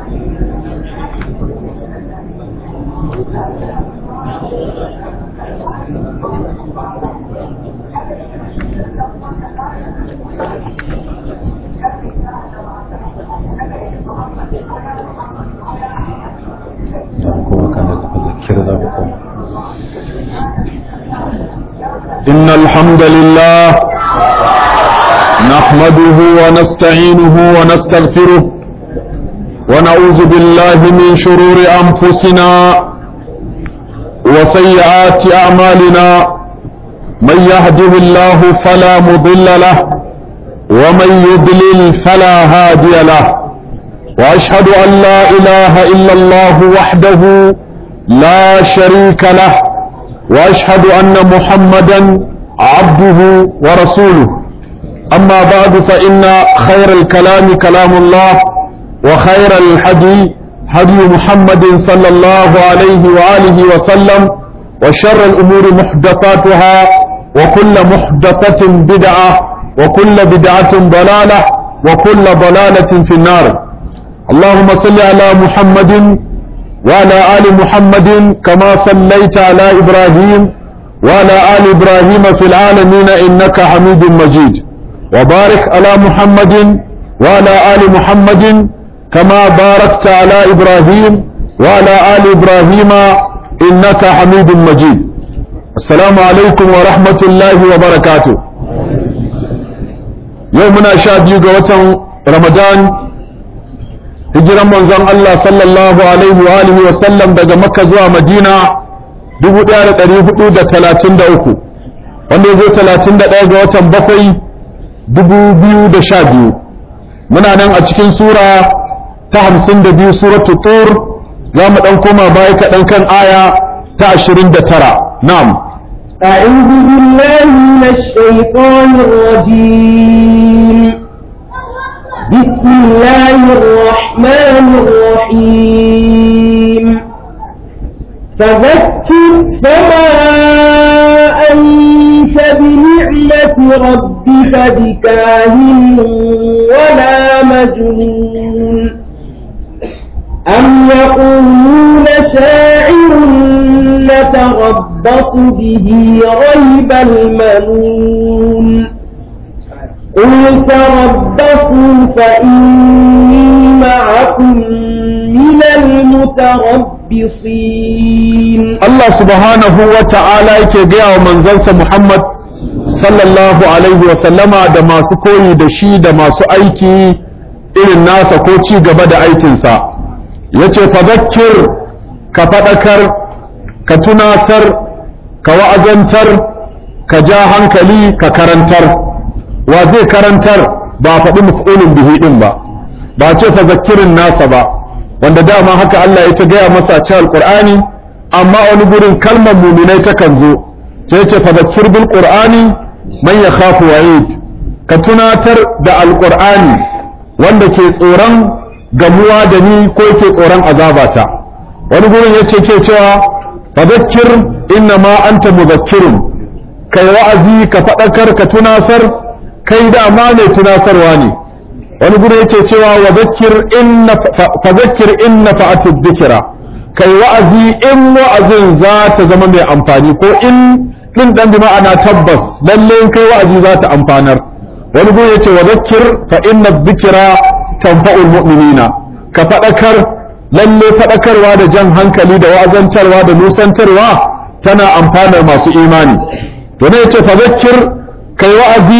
إن الحمد لله نحمده ونستعينه ونستغفره ونعوذ بالله من شرور أنفسنا وسيئات أعمالنا من يهده الله فلا مضل له ومن يضلل فلا هادي له وأشهد أن لا إله إلا الله وحده لا شريك له واشهد ان محمدا عبده ورسوله اما بعد فان خير الكلام كلام الله وخير الحدي هدي محمد صلى الله عليه واله وسلم وشر الامور محدثاتها وكل محدثه بدعه وكل بدعه ضلاله وكل ضلاله في النار اللهم صل على محمد وعلى آل محمد كما صليت على إبراهيم وعلى آل إبراهيم في العالمين إنك حميد مجيد وبارك على محمد وعلى آل محمد كما باركت على إبراهيم وعلى آل إبراهيم إنك حميد مجيد السلام عليكم ورحمة الله وبركاته يومنا شاد يقوة رمضان hijiran manzon Allah sallallahu alaihi wa alihi wa sallam daga Makka zuwa Madina 1433 wanda yazo 31 ga watan bakwai 2012 muna nan a cikin sura ta 52 suratu tur za mu dan koma baya kaɗan kan aya ta 29 na'am أعوذ بالله من الشيطان الرجيم بسم الله الرحمن الرحيم فذكر فما أنت بنعمة ربك بكاهن ولا مجنون أم يقولون شاعر نتربص به ريب المنون قل تربصوا فإني معكم من المتربصين الله سبحانه وتعالى يكي ومنزلس محمد sallallahu alaihi wa sallama da masu koyi da shi da masu aiki irin nasa ko ci gaba da aikinsa ya ce fadakir ka faɗakar ka tunasar ka wa'azantar ka ja hankali ka karantar wa zai karantar ba faɗi maf'ulun bihi din ba ba ce fa zakirin nasa ba wanda dama haka Allah ya ta gaya masa a cikin alqur'ani amma wani gurin kalmar muminai takan zo sai ce fa zakir bil qur'ani man yakhafu wa'id ka tunatar da alqur'ani wanda ke tsoron gamuwa da ni ko ke tsoron azabata wani gurin yace ke cewa fa zakir inna ma anta muzakkirun kai wa'azi ka faɗakar ka tunasar kai dama mai tunasarwa ne wani gudu yake cewa wa zakir inna fa zakir inna fa'atu dhikra kai wa'azi in wa'azin za ta zama mai amfani ko in din dan bi ma'ana tabbas lalle in kai wa'azi za ta amfanar wani gudu yace wa zakir fa inna dhikra tanfa'ul mu'minina ka fadakar lalle fadakarwa da jan hankali da wa'azantarwa da nusantarwa tana amfanar masu imani to ne yace fa zakir kai wa'azi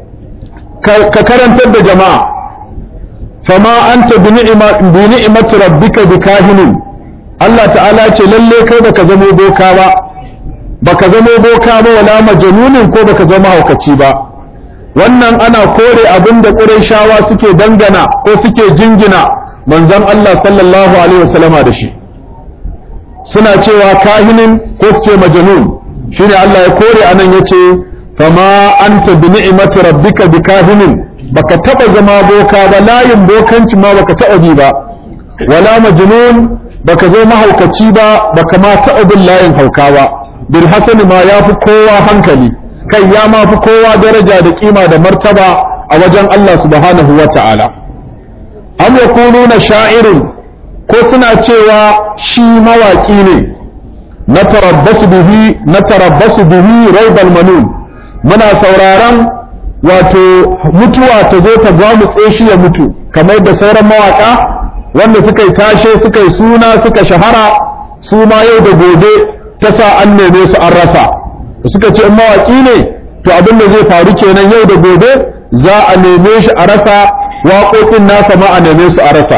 ka karantar da jama'a fama anta bi ni'imati rabbika bi kahinin Allah ta'ala ce lalle kai baka zamo boka ba baka zamo boka ba wala majnunin ko baka zama haukaci ba wannan ana kore abin da Qurayshawa suke dangana ko suke jingina manzon Allah sallallahu alaihi wasallama da shi suna cewa kahinin ko su ce majnun shine Allah ya kore anan yace fama anta bi ni'imati rabbika bikahinin baka taba zama boka ba layin bokanci ma baka taba bi ba wala majnun baka zo mahaukaci ba baka ma taba bin layin hauka ba bil hasan ma yafi kowa hankali kai ya ma fi kowa daraja da kima da martaba a wajen Allah subhanahu wa ta'ala am yakununa sha'irun ko suna cewa shi mawaƙi ne na tarabbasu bihi na tarabbasu bihi raibal manun muna sauraron wato mutuwa ta zo ta gwamutse shi ya mutu kamar da sauran mawaka wanda suka yi tashe suka yi suna suka shahara su ma yau da gobe ta sa an neme su an rasa suka ce in mawaki ne to abin da zai faru kenan yau da gobe za a neme shi a rasa waƙoƙin nasa ma a neme su a rasa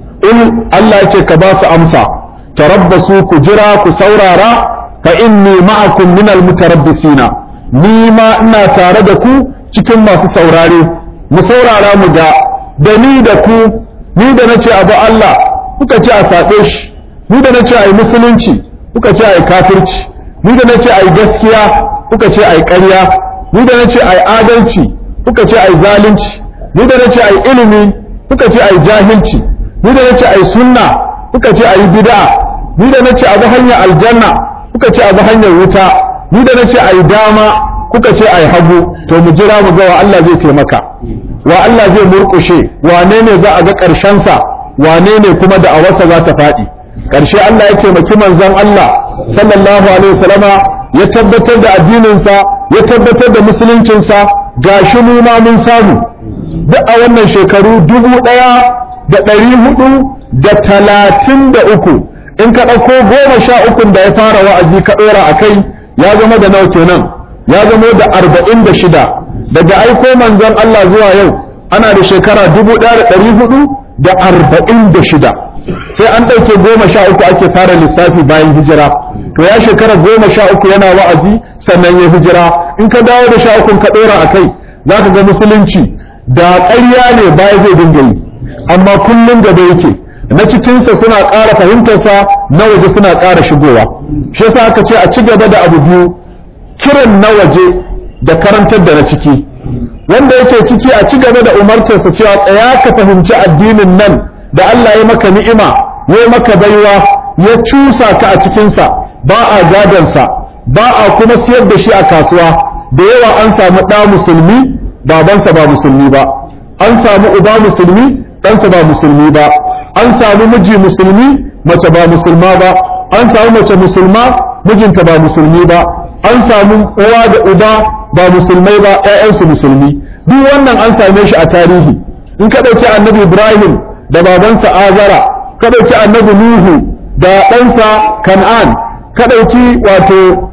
in Allah ya ce ka ba su amsa tarabbasu ku jira ku saurara fa inni ma'akum minal mutarabbisina ni ma ina tare da ku cikin masu saurare mu saurara mu ga da ni da ku ni da nace abu Allah kuka ce a saɓe shi ni da nace ai musulunci kuka ce ai kafirci ni da nace ai gaskiya kuka ce ai ƙarya ni da nace ai adalci kuka ce ai zalunci ni da nace ai ilimi kuka ce ai jahilci ni da nace ai sunna kuka ce ai bid'a ni da nace abu hanyar aljanna kuka ce abu hanyar wuta ni da nace ai dama kuka ce ai hagu to mu jira mu ga wa Allah zai taimaka wa Allah zai murkushe wane ne za a ga ƙarshen sa wane ne kuma da awarsa za ta faɗi ƙarshe Allah ya taimaki manzon Allah sallallahu alaihi wasallama ya tabbatar da addininsa ya tabbatar da musuluncinsa gashi mu ma mun samu duk a wannan shekaru dubu ɗaya da ɗari hudu da talatin da uku in ka ɗauko goma sha ukun da ya fara wa'azi ka ɗora a kai ya zama da nawa kenan ya zama da arba'in da shida daga aiko manzon Allah zuwa yau ana da shekara dubu ɗaya da ɗari hudu da arba'in da shida sai an ɗauke goma sha uku ake fara lissafi bayan hijira to ya shekara goma sha uku yana wa'azi sannan ya hijira in ka dawo da sha ukun ka ɗora a kai za ka ga musulunci da ƙarya ne baya zai dinga yi amma kullum gaba yake na cikinsa suna ƙara fahimtarsa na waje suna ƙara shigowa shi yasa aka ce a ci gaba da abu biyu kiran na waje da karantar da na ciki wanda yake ciki a ci gaba da umartarsa cewa tsaya ka fahimci addinin nan da Allah ya maka ni'ima ya maka baiwa ya cusa ka a cikinsa ba a gadansa ba a kuma siyar da shi a kasuwa da yawa an samu ɗa musulmi babansa ba musulmi ba an samu uba musulmi ɗansa ba musulmi ba an samu miji musulmi mace ba musulma ba an samu mace musulma mijinta ba musulmi ba an samu uwa da uba ba musulmai ba ƴaƴansu musulmi duk wannan an same shi a tarihi in ka ɗauki annabi ibrahim da babansa azara ka ɗauki annabi nuhu da ɗansa kan'an ka ɗauki wato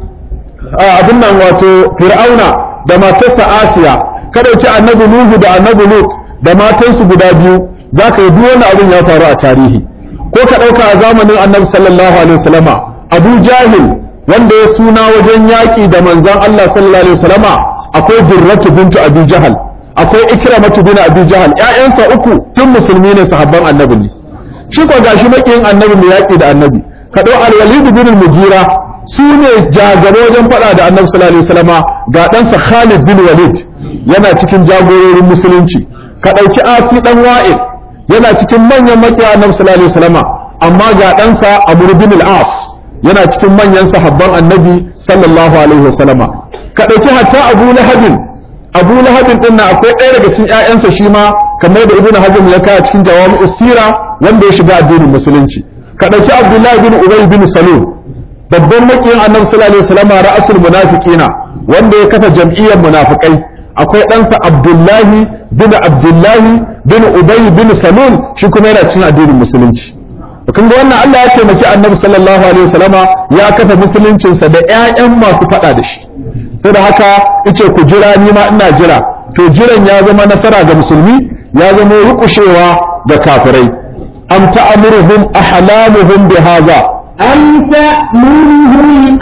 abin nan wato fir'auna da matarsa asiya ka ɗauki annabi nuhu da annabi lut da matansu guda biyu za ka yi duk wani abin ya faru a tarihi ko ka ɗauka a zamanin annabi sallallahu alaihi wasallama abu jahil wanda ya suna wajen yaƙi da manzon Allah sallallahu alaihi wasallama akwai durratu bintu abi jahal akwai ikramatu bin abi jahal ƴaƴansa uku tun musulmi ne sahabban annabi ne shi ko gashi makiyin annabi mai yaƙi da annabi ka ɗau al-walid bin mugira su ne jagaba wajen faɗa da annabi sallallahu alaihi wasallama ga ɗansa Khalid bin Walid yana cikin jagororin musulunci ka ɗauki asi ɗan wa'il yana cikin manyan makiya annabi sallallahu alaihi wasallama amma ga ɗansa Amr bin al-As yana cikin manyan sahabban annabi sallallahu alaihi wasallama ka ɗauki hatta Abu Lahabin Abu Lahabin din na akwai ɗaya daga cikin ƴaƴansa shi ma kamar da Ibn Hazm ya kawo cikin jawami'us sira wanda ya shiga addinin musulunci ka ɗauki Abdullahi bin Ubay bin Salul babban makiyin annabi sallallahu alaihi wasallam ra'asul munafiqina wanda ya kafa jam'iyyar munafikai akwai ɗansa Abdullahi bin Abdullahi bin Ubay bin Salul shi kuma yana cikin addinin musulunci kun ga wannan Allah ya taimaki annabi sallallahu alaihi wasallama ya kafa musuluncinsa da ƴaƴan masu faɗa da shi sai da haka yace ku jira ni ma ina jira to jiran ya zama nasara ga musulmi ya zama rukushewa ga kafirai am ta'muruhum ahlamuhum bihadha أم تأمرهم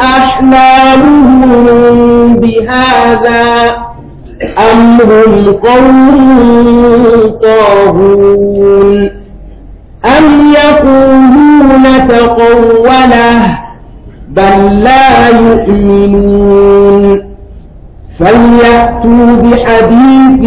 أحلامهم بهذا أم هم قوم طاغون أم يقولون تقوله بل لا يؤمنون فليأتوا بحديث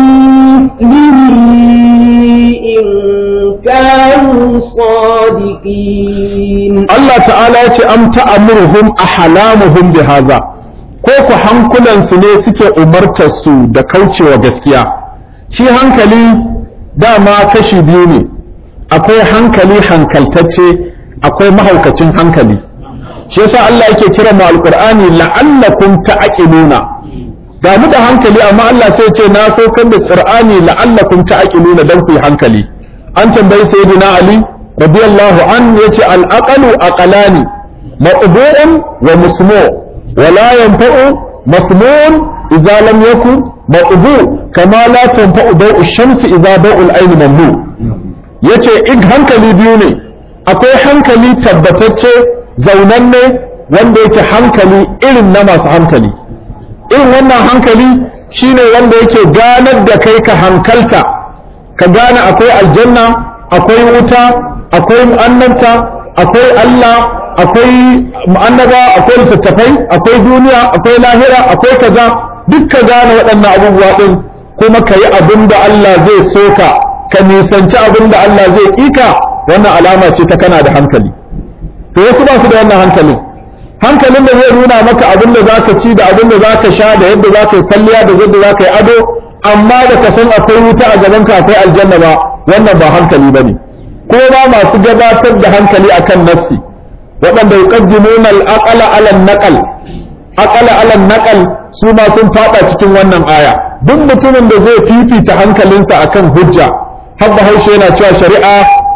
مثله إن كانوا صادقين Allah ta'ala ya ce am ta'amuruhum ahlamuhum bihaza ko ku hankulansu ne suke umartar su da kaucewa gaskiya shi hankali dama kashi biyu ne akwai hankali hankaltacce akwai mahaukacin hankali shi yasa Allah yake kira mu alqur'ani la'allakum ta'qiluna ga mu da hankali amma Allah sai ce na saukar da qur'ani la'allakum ta'qiluna dan ku yi hankali an tambayi sayyidina ali radiyallahu an yace al-aqalu aqalani maqbu'un wa musmu wa la yanfa'u masmu'un idza lam yakun maqbu kama la tanfa'u daw'u shamsi idza daw'u al-ayn mamnu yace in hankali biyu ne akwai hankali tabbatacce zaunanne wanda yake hankali irin na masu hankali irin wannan hankali shine wanda yake ganar da kai ka hankalta ka gane akwai aljanna akwai wuta akwai annabta akwai Allah akwai annaba akwai littattafai akwai duniya akwai lahira akwai kaza duk ka gane waɗannan abubuwa ɗin kuma ka yi abin da Allah zai soka ka nisanci abin da Allah zai ƙika wannan alama ce ta kana da hankali to wasu ba su da wannan hankalin hankalin da zai nuna maka abin da zaka ci da abin da zaka sha da yadda zaka yi kwalliya da yadda zaka yi ado amma da ka san akwai wuta a gaban ka akwai aljanna ba wannan ba hankali bane ko ba masu gabatar da hankali akan nassi waɗanda yuqaddimuna al-aqala ala an-naqal aqala ala an-naqal su ma sun fada cikin wannan aya duk mutumin da zai fifita hankalinsa akan hujja har bahaushe yana cewa shari'a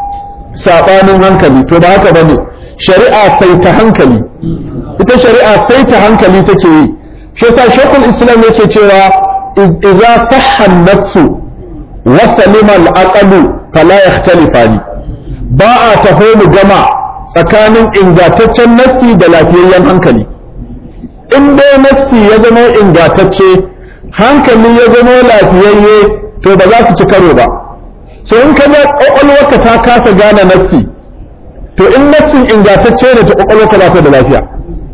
sabanin hankali to ba haka bane shari'a sai ta hankali ita shari'a sai ta hankali take yi shi yasa shekul islam yake cewa idza sahha an-nafsu wa salima al-aqlu fala yakhtalifani ba a taho mu gama tsakanin ingantaccen nassi da lafiyayyen hankali in dai nassi ya zama ingantacce hankali ya zama lafiyayye to ba za su ci karo ba so in ka ga kwakwalwarka ta kasa gane nassi to in nassin ingantacce ne ta kwakwalwarka ba ta da lafiya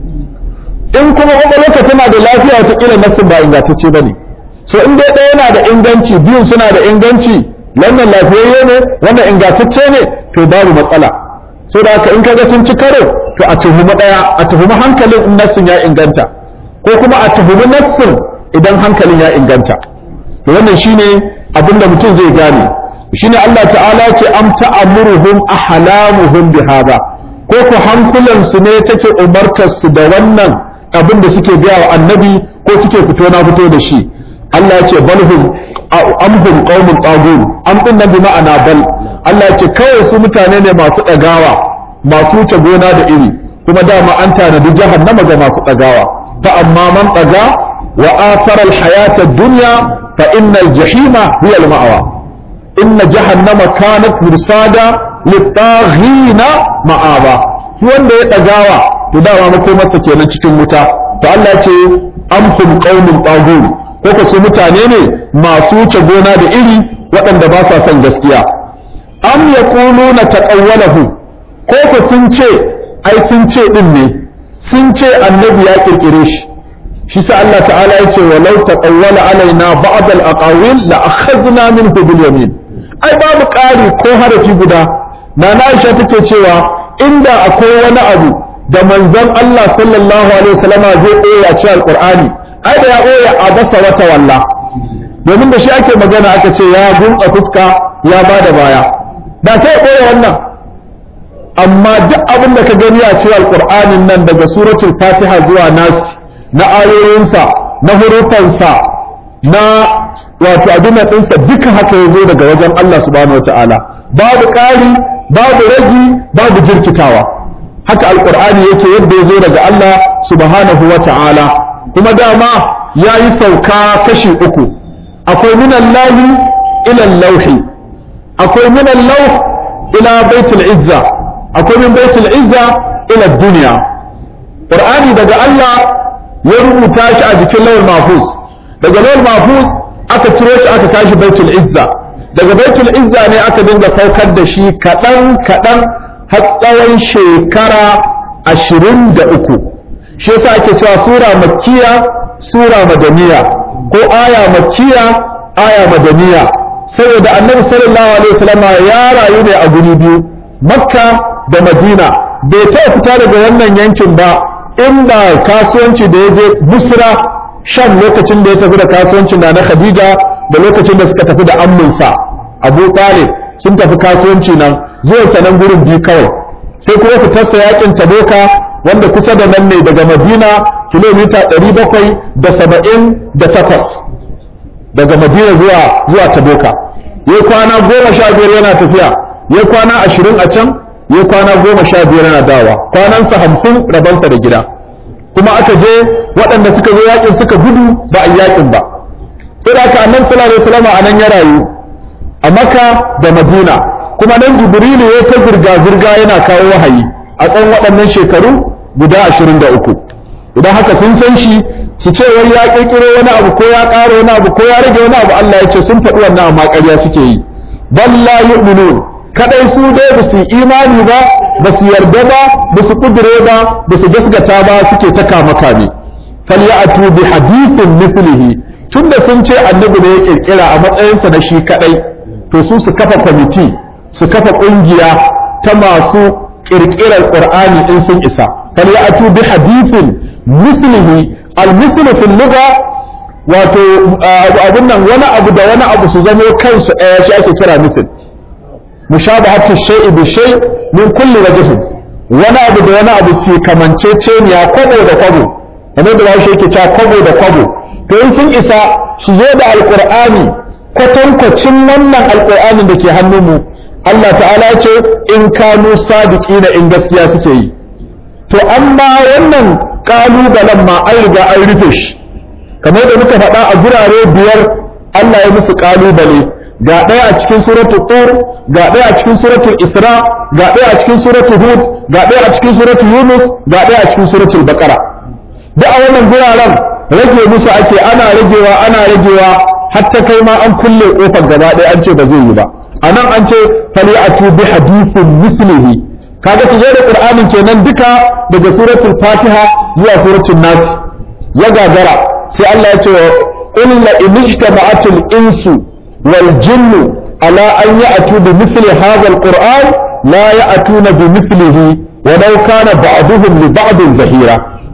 in kuma kwakwalwarka tana da lafiya wataƙila nassin ba ingantacce ba ne so in dai ɗaya yana da inganci biyun suna da inganci wannan lafiyayye ne wannan ingantacce ne to babu matsala so da haka in kaga sun ci karo to a tuhumi ɗaya a tuhumi hankalin in nassin ya inganta ko kuma a tuhumi nassin idan hankalin ya inganta to wannan shine abinda mutum zai gane shine Allah ta'ala ce am ta'amuruhum ahlamuhum bihada ko ku hankulan su ne take umartar su da wannan abin da suke gaya wa annabi ko suke fito na fito da shi Allah ya ce balhum amhum qaumun tagun am din nan bi ma'ana bal Allah ya ce kawai su mutane ne masu dagawa masu wuce gona da iri kuma dama an tanadi jahannama ga masu dagawa fa amma man daga wa athara al-hayata ad-dunya fa innal jahima hiya al-ma'wa inna jahannama kanat mursada lit-taghina ma'aba wanda ya dagawa to dama makomarsa kenan cikin wuta to Allah ya ce amhum qaumun tagun ko ka su mutane ne masu wuce gona da iri waɗanda ba sa son gaskiya am yaquluna taqawwalahu ko ka sun ce ai sun ce din ne sun ce annabi ya kirkire shi shi sa Allah ta'ala ya ce walau taqawwala alaina ba'd al-aqawil la akhadna minhu bil yamin ai babu ƙari ko harafi guda na Aisha take cewa inda akwai wani abu da manzon Allah sallallahu alaihi wasallama zai koya ci alqur'ani ai da ya ɓoye a basa wata walla domin da shi ake magana aka ce ya gunka fuska ya ba da baya da sai ya ɓoye wannan amma duk abin da ka gani a cikin alƙur'anin nan daga suratul fatiha zuwa nasi na ayoyinsa na hurufansa na wato abin ɗinsa duka haka ya zo daga wajen Allah subhanahu wataala babu ƙari babu ragi babu jirkitawa haka alƙur'ani yake yadda ya zo daga Allah subhanahu wataala kuma dama ya yi sauka kashi uku akwai minan lahi ilan lauhi akwai minan lauh ila baitul izza akwai min baitul izza ila duniya qur'ani daga Allah ya rubuta shi a jikin lawal mahfuz daga lawal mahfuz aka ciro shi aka tashi baitul izza daga baitul izza ne aka dinga saukar da shi kaɗan kaɗan har tsawon shekara ashirin da uku shi yasa ake cewa sura makkiya sura madaniya ko aya makkiya aya madaniya saboda annabi sallallahu alaihi wasallam ya rayu ne a guri biyu makka da madina bai taɓa fita daga wannan yankin ba in ba kasuwanci da ya je busra shan lokacin da ya tafi da kasuwancin na na khadija da lokacin da suka tafi da amminsa abu talib sun tafi kasuwanci nan zuwan sa nan gurin biyu kawai sai kuma fitarsa yakin taboka wanda kusa da nan ne daga madina kilomita 778 daga madina zuwa zuwa taboka ya kwana goma sha biyar yana tafiya ya kwana ashirin a can ya kwana goma sha biyar yana dawa kwanansa hamsin rabansa da gida kuma aka je waɗanda suka zo yakin suka gudu ba a yakin ba sai da aka annan sallallahu alaihi wasallam a nan ya rayu a maka da madina kuma nan jibrilu ya ta zirga zirga yana kawo wahayi a tsawon waɗannan shekaru guda ashirin da uku idan haka sun san shi su ce wai ya kirkiro wani abu ko ya ƙara wani abu ko ya rage wani abu Allah ya ce sun faɗi wannan amma ƙarya suke yi bal la yu'minun kadai su dai ba su imani ba ba su yarda ba ba su kudure ba ba su gaskata ba suke ta kama kame falyatu bi hadithin mislihi tunda sun ce annabi ne ya kirkira a matsayinsa na shi kadai to su su kafa kwamiti su kafa kungiya ta masu kirkirar qur'ani in sun isa falyatu bi hadithin mislihi al-mislu fil lugha wato abun nan wani abu da wani abu su zamo kansu ɗaya shi ake kira misl mushabahatu shay'i bi shay min kulli wajhin wani abu da wani abu su kamanceceniya kwabo da kwabo kamar da bashi yake cewa kwabo da kwabo to in sun isa su zo da alqur'ani kwatankwacin wannan alqur'anin da ke hannunmu Allah ta'ala ce in kanu sadiqina in gaskiya suke yi to amma wannan kalubalen ma an riga an rufe shi kamar da muka faɗa a gurare biyar Allah ya musu kalubale ga ɗaya a cikin suratul tur ga ɗaya a cikin suratul isra ga ɗaya a cikin suratul hud ga ɗaya a cikin suratul yunus ga ɗaya a cikin suratul baqara duk a wannan guraren rage musu ake ana ragewa ana ragewa har ta kai ma an kulle kofar gaba ɗaya an ce ba zai yi ba a nan an ce fali'atu bi hadithin mislihi kaga su zo da qur'anin kenan duka daga suratul fatiha zuwa suratul nas ya gagara sai Allah ya ce wa qul la inijtama'atul insu wal jinnu ala an ya'tu bi mithli hadha alquran la ya'tuna bi mithlihi wa law kana ba'duhum li ba'din zahira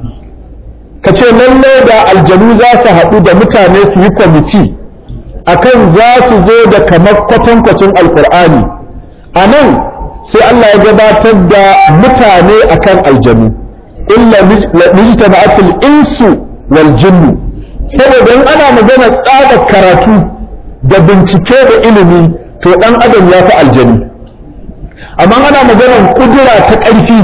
kace lalle da aljanu za su haɗu da mutane su yi kwamiti akan za su zo da kamar kwatankwacin alqur'ani a nan sai Allah ya gabatar da mutane akan aljanu illa mijtama'atul insu wal jinnu saboda in ana magana tsada karatu da bincike da ilimi to dan adam ya fi aljanu amma ana maganar kudura ta ƙarfi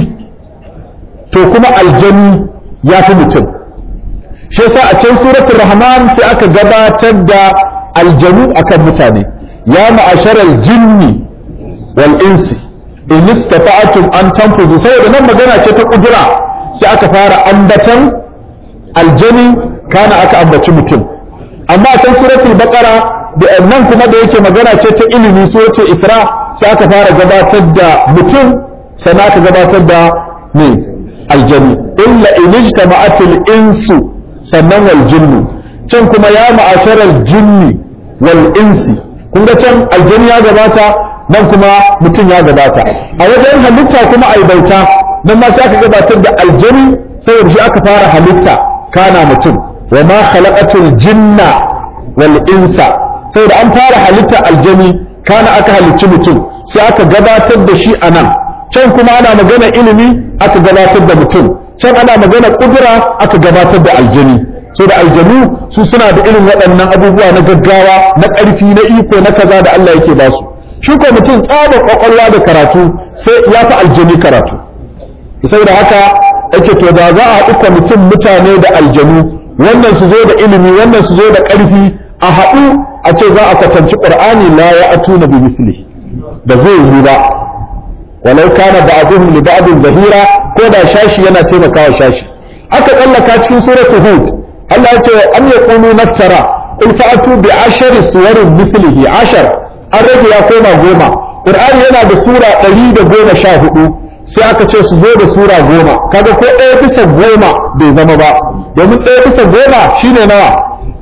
to kuma aljanu ya fi mutum shi yasa a can suratul rahman sai aka gabatar da aljanu akan mutane ya ma'asharal jinni wal insi in istata'tum an tanfuzu saboda nan magana ce ta kudura sai aka fara ambatan aljani kana aka ambaci mutum amma a can suratul baqara da nan kuma da yake magana ce ta ilimi suratul isra sai aka fara gabatar da mutum sannan aka gabatar da ne aljani illa in ijtama'atil insu sannan wal jinnu can kuma ya ma'asharal jinni wal insi kun ga can aljani ya gabata nan kuma mutum ya gabata a wajen halitta kuma ai bauta nan ma sai aka gabatar da aljani saboda shi aka fara halitta kana mutum wa ma khalaqatul jinna wal insa saboda an fara halitta aljani kana aka halicci mutum sai aka gabatar da shi anan can kuma ana magana ilimi aka gabatar da mutum can ana magana kudura aka gabatar da aljani so da aljanu su suna da irin waɗannan abubuwa na gaggawa na ƙarfi na iko na kaza da Allah yake ba su shi ko mutum tsaba kwakwalwa da karatu sai ya fi aljani karatu saboda haka yace to da za a haɗu mutum mutane da aljanu wannan su zo da ilimi wannan su zo da ƙarfi a haɗu a ce za a kwatanci ƙur'ani la ya atuna bi misli da zai yi ba walau kana ba'dhum li ba'dhin zahira ko da shashi yana taimakawa shashi aka tsallaka cikin suratu hud Allah ya ce am yaqulu naftara in fa'atu bi ashari suwarin mislihi ashar an rage ya koma goma qur'ani yana da sura ɗari da goma sha hudu sai aka ce su zo da sura goma kaga ko ɗaya bisa goma bai zama ba domin ɗaya bisa goma shine nawa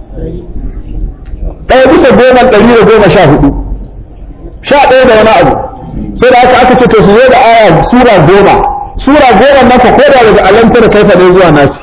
ɗaya bisa goma ɗari da goma sha hudu sha ɗaya da wani abu sai da aka aka ce to su zo da aya sura goma sura goma nan ka koda daga alanta da kaifa ne zuwa nasi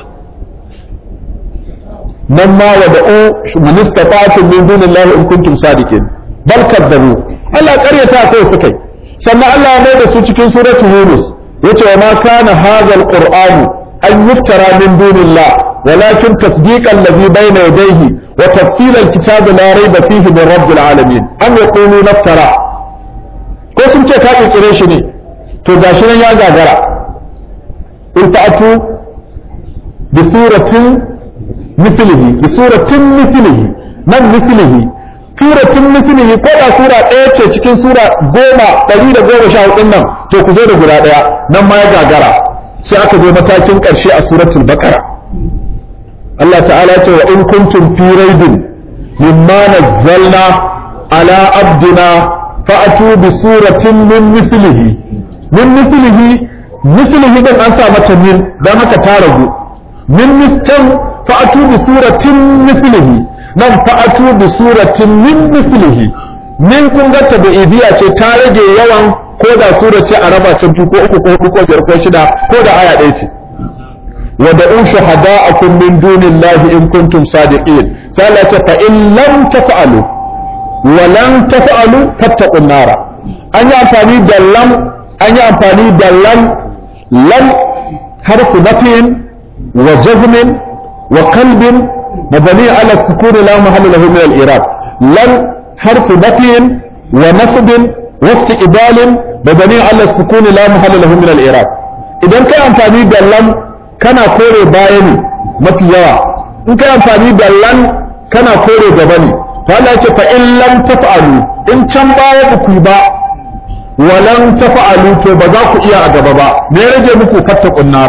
nan ma wa da'u man istata'tum min dunillahi in kuntum sadiqin bal kadzabu Allah ƙaryata kai suka yi sannan Allah ya mai da su cikin suratul Yunus yace wa ma kana hadha alqur'anu an yuftara min dunillah walakin tasdiqan alladhi bayna yadayhi wa tafsila alkitabi la rayba fihi min rabbil alamin am yaqulu naftara ko sun ce ka kirkire shi ne to gashi nan ya gagara in ta'atu bi suratin mithlihi bi suratin mithlihi nan mithlihi suratin mithlihi ko da sura ɗaya ce cikin sura goma ɗari da goma sha hudun nan to ku zo da guda ɗaya nan ma ya gagara sai aka zo matakin ƙarshe a suratul baqara Allah ta'ala ya ce wa in kuntum fi raibin mimma nazzalna ala abdina fa'atu bi suratin min mithlihi min mithlihi mithlihi din an sa mata min dan haka ta ragu min mistan fa'atu bi suratin mithlihi nan fa'atu bi suratin min mithlihi min kun ga tabi'idiyya ce ta rage yawan ko da sura ce a raba ta biyu ko uku ko hudu ko biyar ko shida ko da aya ɗaya ce wa da'u shuhada'akum min dunillahi in kuntum sadiqin sai Allah ce fa in lam taf'alu wa lam taf'alu fattaqun nara an yi amfani da lam an yi amfani da lam lam harfu nafin wa jazmin wa qalbin مبني على السكون لا محل له من الإعراب لن حرف نفي ونصب واستقبال مبني على السكون لا محل له من الإعراب إذا كان أمفاني باللم كان كوري بايني ما في يوا إن كان أمفاني باللم كان كوري جبني فلا فإن لم تفعلوا إن كان بايا بكيبا ولم تفعلوا كبذاكوا إيا أجبابا نرجع بكو فتقوا النار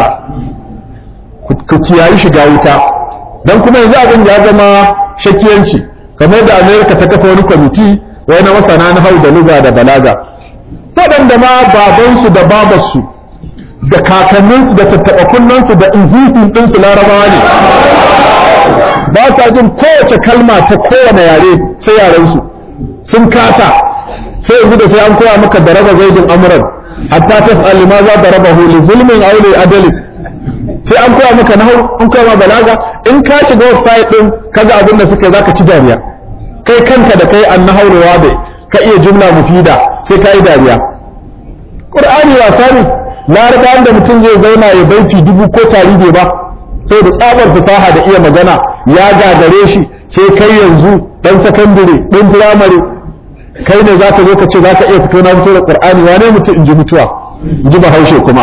كتياي shiga wuta dan kuma yanzu abin ya zama shakiyanci kamar da amerika ta kafa wani kwamiti wai na masana na hau da luga da balaga waɗanda ma babansu da babarsu da kakanninsu da tattaɓa kunnansu da inhihun ɗinsu larabawa ne ba sa jin kowace kalma ta kowane yare sai yarensu sun kasa sai yanzu da sai an koya maka da raba zaidin amuran hatta tas'al ma za da raba li zulmin aw li adalin sai an koya maka nahu an koya ma balaga in ka shiga website din kaga abin da suka zaka ci dariya kai kanka da kai annahu wadai ka iya jumla mufida sai ka yi dariya qur'ani wasa ne larabawan da mutum zai zauna ya baiti dubu ko tari bai ba sai da tsabar fasaha da iya magana ya gagare shi sai kai yanzu dan sakandare dan firamare kai ne zaka zo ka ce zaka iya fito na fito da qur'ani wane mutum in ji mutuwa in ji bahaushe kuma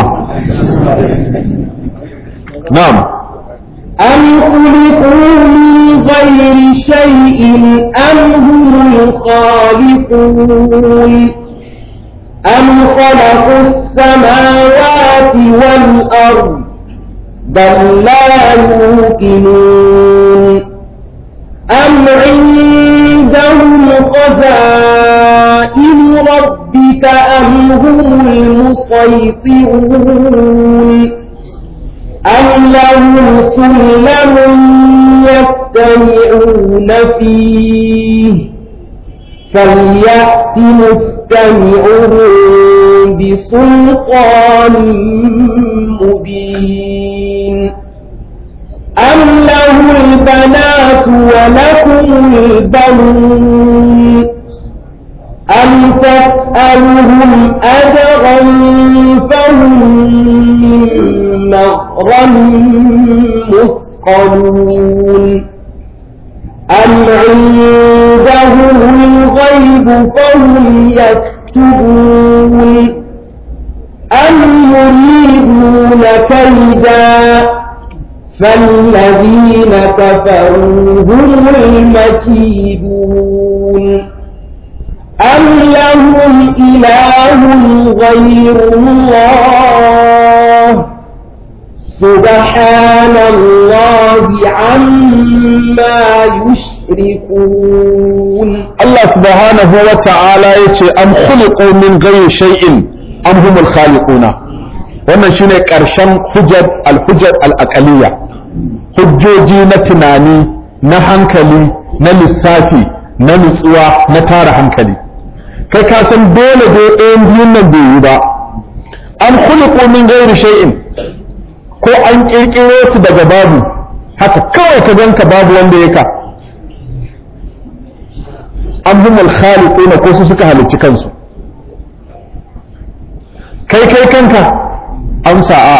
na'am أم خلقوا من غير شيء أم هم الخالقون أم خلقوا السماوات والأرض بل لا يوقنون أم عندهم خزائن ربك أم هم المسيطرون أم لهم سلم يستمعون فيه فليأت مستمعهم بسلطان مبين أم له البنات ولكم البنون أم تسألهم أجرا فهم من مغرم مثقلون أم عندهم الغيب فهم يكتبون أم يريدون كيدا فالذين كفروا هم المكيدون أم لهم إله غير الله سبحان الله عما يشركون Allah subhanahu wa ta'ala ya ce am khuliqu min ghayri shay'in am humul khaliquna wannan shine karshen hujjar al-hujjar al-aqaliyya hujjoji na tunani na hankali na lissafi na nutsuwa na tara hankali kai ka san dole dai ɗayan biyun nan bai yi ba am khuliqu min ghayri shay'in ko an kirkiro su daga babu haka kawai ka ganka babu wanda ya ka am humul khaliquna ko su suka halicci kansu kai kai kanka amsa a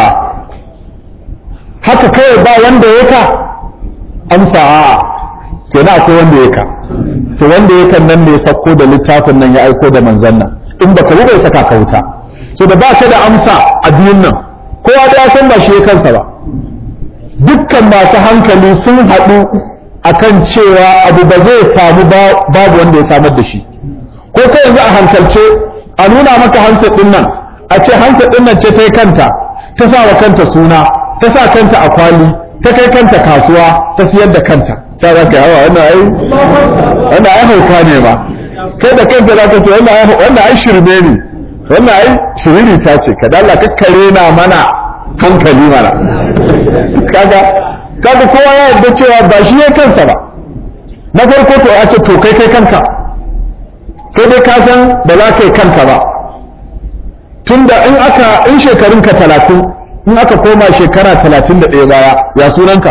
haka kawai ba wanda ya ka amsa a kenan akwai wanda ya ka to wanda ya kan nan ne ya sako da littafin nan ya aiko da manzon nan in baka yi bai saka ka wuta so da ba ka da amsa a biyun nan kowa da ya san ba shi ya kansa ba dukkan masu hankali sun haɗu akan cewa abu ba zai samu babu wanda ya samar da shi ko kai yanzu a hankalce a nuna maka hansa ɗin nan a ce hansa ɗin nan ce ta yi kanta ta sa wa kanta suna ta sa kanta a kwali ta kai kanta kasuwa ta siyar da kanta sai za ka yawa wannan ai wannan ai hauka ne ma kai da kanka za ka ce wannan ai shirme ne wannan ai shiriri ta ce ka dalla kakkare na mana hankali mana kaga kaga kowa ya yarda cewa ba shi ne kansa ba na farko to a ce to kai kai kanka kai dai ka san ba za ka yi kanka ba tunda in aka in shekarun ka talatin in aka koma shekara talatin da ɗaya baya ya sunanka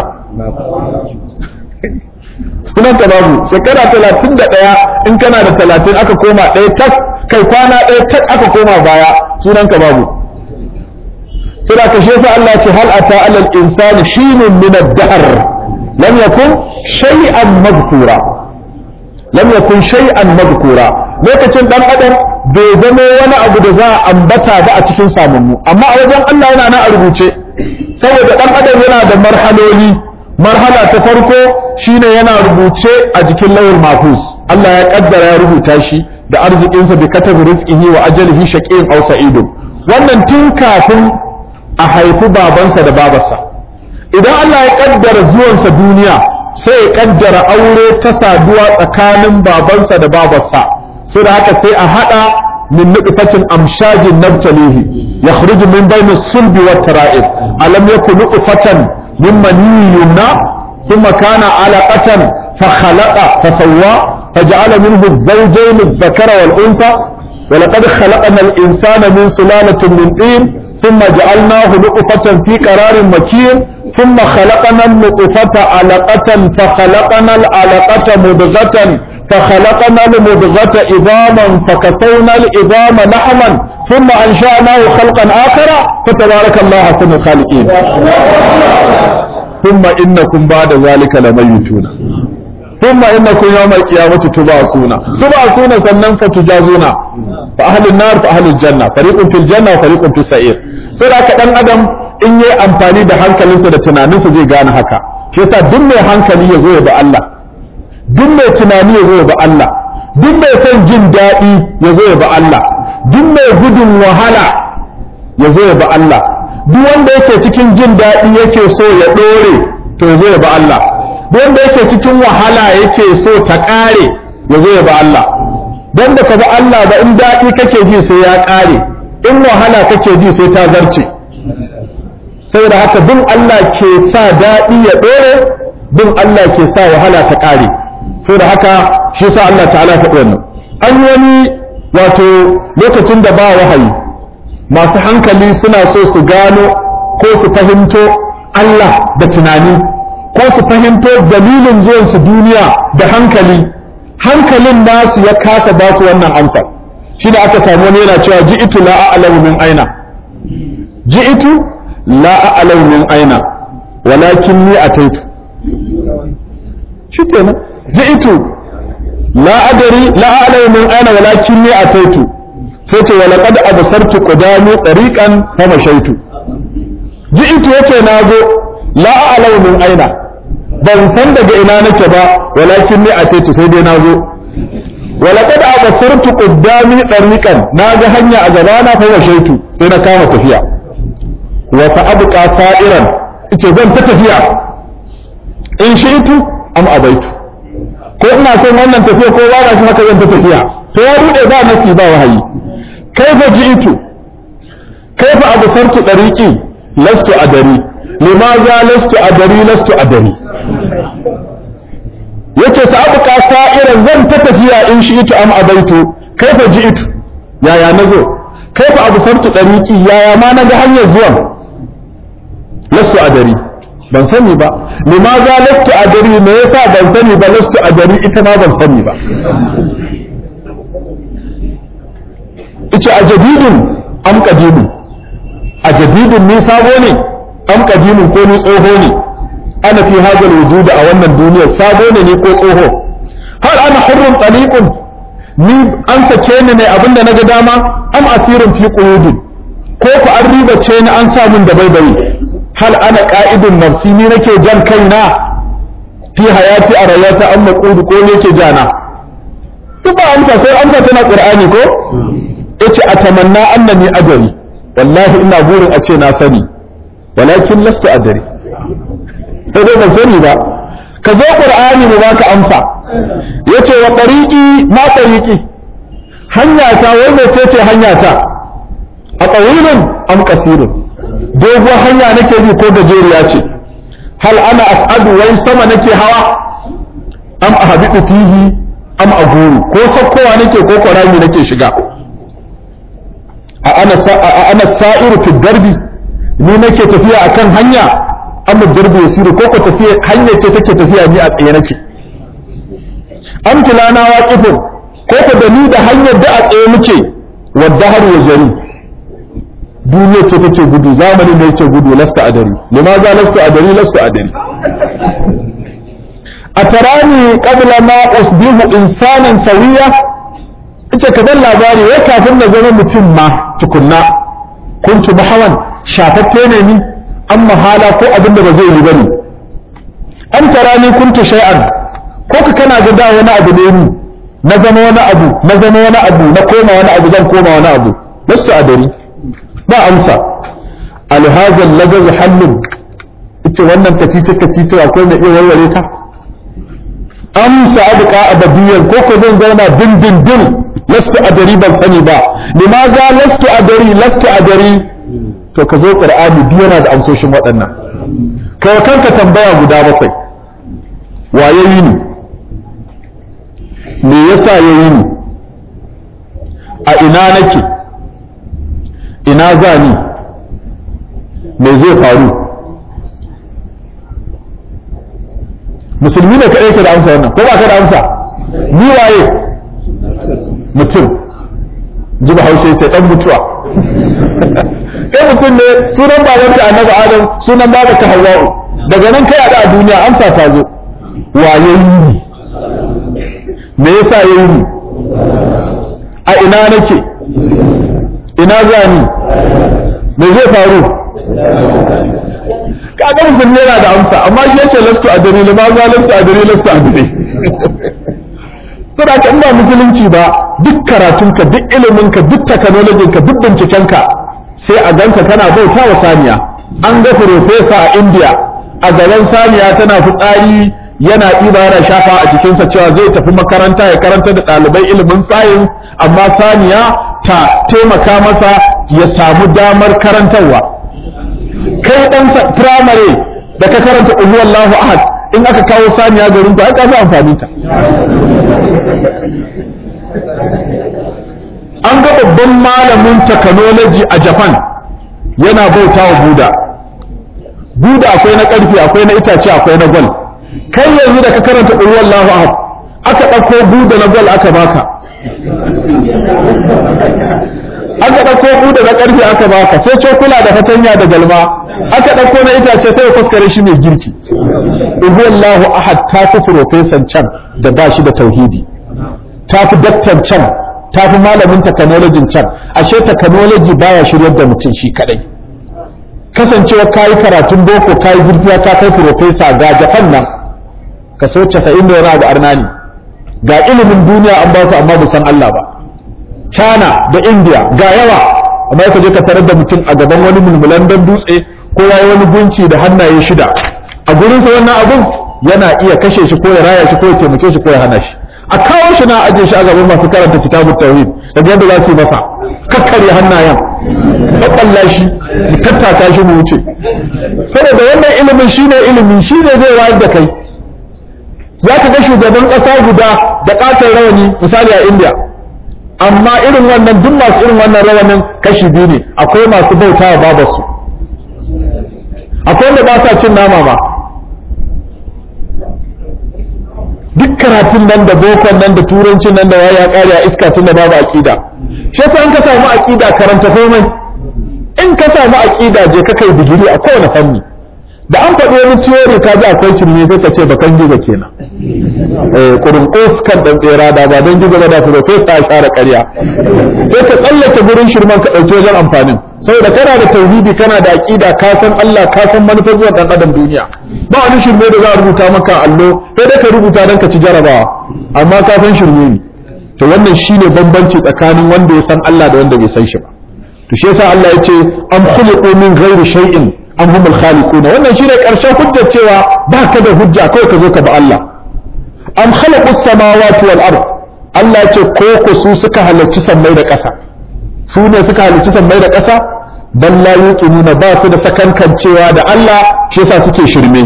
sunanka babu shekara talatin da ɗaya in kana da talatin aka koma ɗaya tak kai kwana ɗaya tak aka koma baya sunanka babu suna ka shi Allah ce hal ata alal insani hinun min ad-dahr lam yakun shay'an madhkura lam yakun shay'an madhkura lokacin dan adam bai zama wani abu da za a ambata ba a cikin samunmu amma a wajen Allah yana nan a rubuce saboda dan adam yana da marhaloli marhala ta farko shine yana rubuce a jikin lawul mahfuz Allah ya kaddara ya rubuta shi da arzikinsa bi katabi rizqihi wa ajalihi shaqiyun aw sa'idun wannan tun kafin a haifi babansa da babarsa idan Allah ya kaddara zuwansa duniya sai ya kaddara aure ta saduwa tsakanin babansa da babarsa sai da haka sai a hada min nutfatin amshajin nabtalihi yakhruju min bayni sulbi wat tara'ib alam yakun nutfatan min maniyyin yumna thumma kana alaqatan fa khalaqa fa sawwa فجعل منه الزوجين الذكر والأنثى ولقد خلقنا الإنسان من سلالة من طين ثم جعلناه نطفة في قرار مكين ثم خلقنا النطفة علقة فخلقنا العلقة مضغة فخلقنا المضغة عظاما فكسونا العظام لحما ثم أنشأناه خلقا آخر فتبارك الله أحسن الخالقين ثم إنكم بعد ذلك لميتون ثم إنكم يوم القيامة تبعثون تبعثون سنن فتجازون فأهل النار فأهل الجنة فريق في الجنة وفريق في السعير sai da haka dan adam in yi amfani da hankalinsa da tunaninsa zai gane haka shi yasa duk mai hankali ya zo ya bi Allah duk mai tunani ya zo ya bi Allah duk mai son jin daɗi ya zo ya bi Allah duk mai gudun wahala ya zo ya bi Allah duk wanda yake cikin jin daɗi yake so ya ɗore to ya zo ya bi Allah duk wanda yake cikin wahala yake so ta ƙare ya zo ya bi Allah dan da ka bi Allah ba in daɗi kake ji sai ya ƙare in wahala kake ji sai ta zarce saboda haka bin Allah ke sa daɗi ya ɗore bin Allah ke sa wahala ta ƙare saboda haka shi sa Allah ta'ala faɗi wannan an wani wato lokacin da ba wahayi masu hankali suna so su gano ko su fahimto Allah da tunani ko su fahimto dalilin zuwansu duniya da hankali hankalin nasu ya kasa ba su wannan amsar shi da aka samu wani yana cewa ji'itu la a'lamu min aina ji'itu la a'lamu min aina walakin ni ataitu shi kenan ji'itu la adari la a'lamu min aina walakin ni ataitu sai ce wa laqad absartu qudami tariqan fa mashaitu ji'itu yace nazo la a'lamu min aina ban san daga ina nake ba walakin ni ataitu sai dai nazo ولقد أبصرت قدامي طريقا ناجا هنيا أجبانا فوشيت سينا كام تفيا وسأبقى سائرا إيش زن تتفيا إن شئت أم أبيت ko ina son wannan tafiya ko ba na shi haka zan ta tafiya to ya rude ba nasi ba wahayi kaifa ji'tu kaifa absartu tariqi lastu adari limaza lastu adari lastu adari yace sa abuka sa'iran zan ta tafiya in shi ita am abaitu kaifa ji'tu yaya nazo kaifa absartu tariqi yaya ma naga hanyar zuwan lasu adari ban sani ba limaza lastu adari me yasa ban sani ba lastu adari ita ma ban sani ba ice a jadidun am qadimun a jadidun ni sabo ne am qadimun ko ni tsoho ne ana fi hadal wujud a wannan duniyar sabo ne ni ko tsoho har ana hurrun taliqun ni an sake ni ne abinda naga dama am asirin fi quyudin ko ku an riba ce ni an samun da baibayi hal ana ka'idun nafsi ni nake jan kaina fi hayati a rayuwata an maqudu ko ne ke jana duk ba amsa sai amsa tana qur'ani ko yace atamanna annani adari wallahi ina burin a ce na sani walakin lastu adari sai dai ban sani ba ka zo qur'ani mu baka amsa yace wa tariqi ma tariqi hanya ta wai mece ce hanya ta a tsawilin am kasirun doguwar hanya nake bi ko gajeriya ce hal ana as'adu wai sama nake hawa am ahbitu fihi am aguru ko sakkowa nake ko kwarami nake shiga a ana a ana sa'iru fi darbi ni nake tafiya akan hanya am darbi yasiru ko ko tafiya hanya ce take tafiya ni a tsaye nake am tilana waqifun ko ko da ni da hanyar da a tsaye muke wadda har ya jari duniya ce take gudu zamanin da yake gudu lasta adari limaza lasta adari lasta adari atarani qabla ma usbihu insanan sawiya ita ka dan labari wai kafin na zama mutum ma tukunna kuntu bahawan shafaffe ne ni amma hala ko abinda ba zai yi bane an tarani kuntu shay'an ko ka kana ga da wani abu ne ni na zama wani abu na zama wani abu na koma wani abu zan koma wani abu lastu adari ba amsa alhazal lagaz hallun ita wannan kacice kacice akwai mai iya warware ta amsa abqa abadiyan ko ko zan zauna dindindin lastu adari ban sani ba limaza lastu adari lastu adari to ka zo qur'ani duk yana da amsoshin waɗannan kai kanka tambaya guda bakwai waye yi ni me yasa yayi ni a ina nake ina za ni me zai faru musulmi ne kaɗai ke da amsa wannan ko ba ka da amsa ni waye mutum ji bahaushe ce ɗan mutuwa kai mutum ne sunan babanka annabi adam sunan babanka hawwa'u daga nan kai a duniya amsa ta zo waye yi me yasa yayi ni a ina nake ina za ni me zai faru kaga musulmi yana da amsa amma shi yace lastu adri lima za lastu adri lastu adri saboda in ba musulunci ba duk karatunka duk iliminka duk technology ka duk bincikenka sai a ganka kana bauta wa saniya an ga profesa a India a gaban saniya tana fitsari yana ɗiba yana shafa a jikinsa cewa zai tafi makaranta ya karanta da ɗalibai ilimin sayin amma saniya ta taimaka masa ya samu damar karantarwa kai ɗan firamare da ka karanta ƙuhu Allahu ahad in aka kawo saniya garin ta aka fi amfani ta an ga babban malamin technology a Japan yana bauta wa Buda Buda akwai na ƙarfi akwai na itace akwai na gwal kai yanzu da ka karanta ƙulwar Allahu ahad aka ɗauko buda na gwal aka baka aka ɗauko buda na ƙarfe aka baka sai cokula da fatanya da galma aka ɗauko na itace sai fuskare shi mai girki ƙulwar Allahu ahad ta fi profesan can da ba shi da tauhidi ta fi daktar can ta fi malamin technology can ashe technology baya shiryar da mutum shi kadai kasancewa kayi karatun boko kayi zurfiya ka kai profesa ga japan nan kaso casa'in da wani abu arnani ga ilimin duniya an ba su amma ba san Allah ba China da India ga yawa amma ka je ka tarar da mutum a gaban wani mulmulan dan dutse ko yayi wani gunci da hannaye shida a gurin sa wannan abun yana iya kashe shi ko ya raya shi ko ya taimake shi ko ya hana shi a kawo shi na aje shi a gaban masu karanta kitabut tauhid daga yadda za su yi masa kakkare hannayen babballa shi mu tattaka shi mu wuce saboda wannan ilimin shine ilimi shine zai wayar da kai za ka ga shugaban ƙasa guda da ƙaton rawani misali a india amma irin wannan duk masu irin wannan rawanin kashi biyu ne akwai masu bauta wa babarsu akwai wanda ba sa cin nama ba duk karatun nan da bokon nan da turancin nan da waye ya kare a iska tun da babu aqida shi yasa in ka samu aqida karanta komai in ka samu aqida je ka kai digiri a kowane fanni da an faɗi wani theory ka ji akwai cirme sai ka ce bakan gizo kenan eh kurin kan dan tsera da ba dan gizo ba da professor ya share ƙarya sai ka tsallake gurin shirman ka ɗauki wajen amfanin saboda kana da tauhidi kana da aqida ka san Allah ka san manufar zuwa dan adam duniya ba wani shirme da za a rubuta maka allo sai dai ka rubuta dan ka ci jarabawa amma ka san shirme ne to wannan shine bambanci tsakanin wanda ya san Allah da wanda bai san shi ba to shi yasa Allah ya ce am khuliqu min ghairi shay'in am humul khaliquna wannan shine karshen hujjar cewa ba ka da hujja kawai ka zo ka ba Allah am khalaqu samawati wal ard Allah ya ce ko ku su suka halarci sammai da ƙasa su ne suka halarci sammai da ƙasa bal la yuqinuna ba su da sakankancewa da Allah shi yasa suke shirme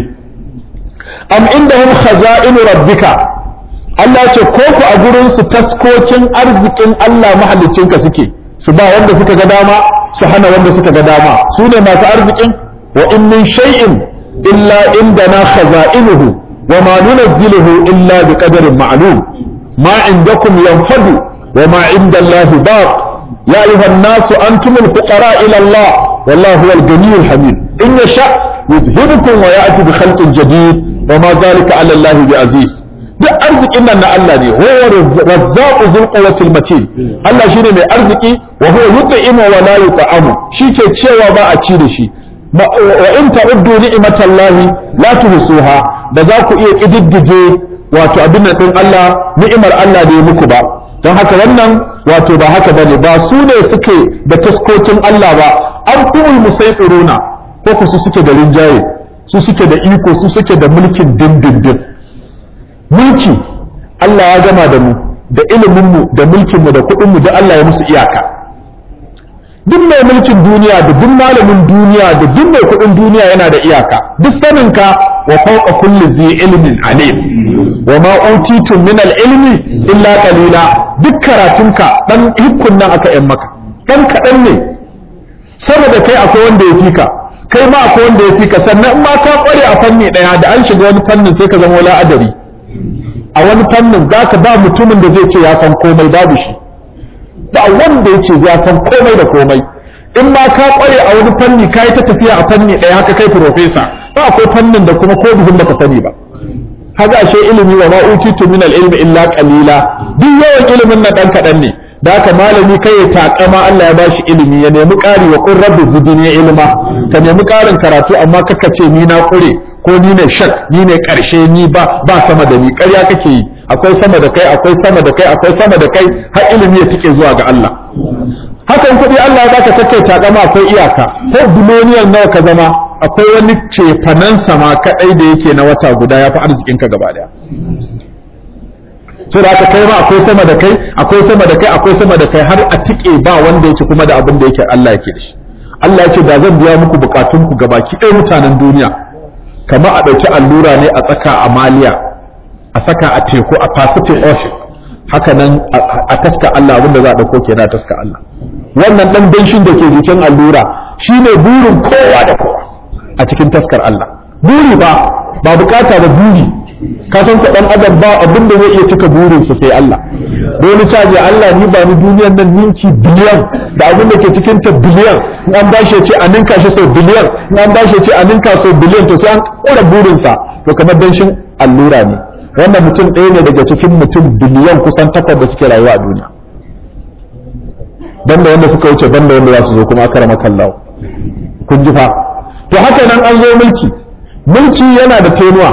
am indahum khaza'inu rabbika Allah ya ce ko ku a gurin su taskokin arzikin Allah mahaliccinka suke su ba wanda suka ga dama su hana wanda suka ga dama su ne masu arzikin wa in min shay'in illa indana khaza'inuhu wa ma nunazziluhu illa bi qadarin ma'lum ma indakum yanfadu wa ma inda Allah baq ya ayyuhan nasu antumul fuqara ila Allah wallahu huwal ghaniyyul hamid in yasha yuzhibukum wa ya'ti bi khalqin jadid wa ma dhalika 'ala Allah bi aziz duk arzikin nan na Allah ne huwa razzaqu dhul quwwatil matin Allah shine mai arziki wa huwa yut'imu wa la yut'amu shike cewa ba a ci da shi wa in ta'uddu ni'matallahi la tuhsuha da za ku iya kididdige wato abin nan din Allah ni'imar Allah da ya muku ba don haka wannan wato ba haka bane ba su ne suke da taskokin Allah ba an kumul musaitiruna ko ku su suke da rinjaye su suke da iko su suke da mulkin dindindin mulki Allah ya gama da mu da iliminmu da mulkinmu da kuɗinmu da Allah ya musu iyaka duk mai mulkin duniya da duk malamin duniya da duk mai kuɗin duniya yana da iyaka duk saninka wa fawqa kulli zi ilmin alim wa ma utitum min al-ilmi illa qalila duk karatunka dan hikkun nan aka yan maka dan kaɗan ne sama da kai akwai wanda ya fika kai ma akwai wanda ya fika sannan in ma ka kware a fanni ɗaya da an shiga wani fannin sai ka zama wala adari a wani fannin za ka ba mutumin da zai ce ya san komai babu shi ba wanda ya ce ya san komai da komai in ma ka kware a wani fanni ka yi ta tafiya a fanni ɗaya haka kai profesa ba akwai fannin da kuma ko buhun baka sani ba haka ashe ilimi wa ma utitu min al-ilmi illa qalila duk yawan ilimin na dan kadan ne da haka malami kai ya takama Allah ya bashi ilimi ya nemi ƙari wa qur rabbi zidni ilma ka nemi ƙarin karatu amma kaka ce ni na kure ko ni ne shak ni ne karshe ni ba ba sama da ni ƙarya kake yi akwai sama da kai akwai sama da kai akwai sama da kai har ilimi ya tike zuwa ga Allah hakan kuɗi Allah ya baka kake takama akwai iyaka ko biloniyan nawa ka zama akwai wani cefanen sama kadai da yake na wata guda ya fi arzikinka gaba daya so da aka kai ma akwai sama da kai akwai sama da kai akwai sama da kai har a tike ba wanda yake kuma da abin da yake Allah yake da shi Allah yake da zan biya muku bukatun ku gabaki ɗaya mutanen duniya kamar a ɗauki allura ne a tsaka a maliya a saka a teku a Pacific Ocean haka nan a taska Allah abin da za a ɗauko kenan a taska Allah wannan ɗan danshin da ke jikin allura shine burin kowa da kowa a cikin taskar Allah buri ba ba bukata da buri ka san ka dan adam ba abin da zai iya cika burinsa sai Allah dole caji Allah ni ba ni duniyar nan ninki biliyan da abin da ke cikin ta biliyan in an bashi ya ce a ninka shi sau biliyan in an bashi ya ce a ninka sau biliyan to sai an kura burinsa to kamar danshin allura ne wannan mutum ɗaya ne daga cikin mutum biliyan kusan takwas da suke rayuwa a duniya banda wanda suka wuce banda wanda za su zo kuma aka rama kallawa kun ji fa to haka nan an zo mulki mulki yana da tenuwa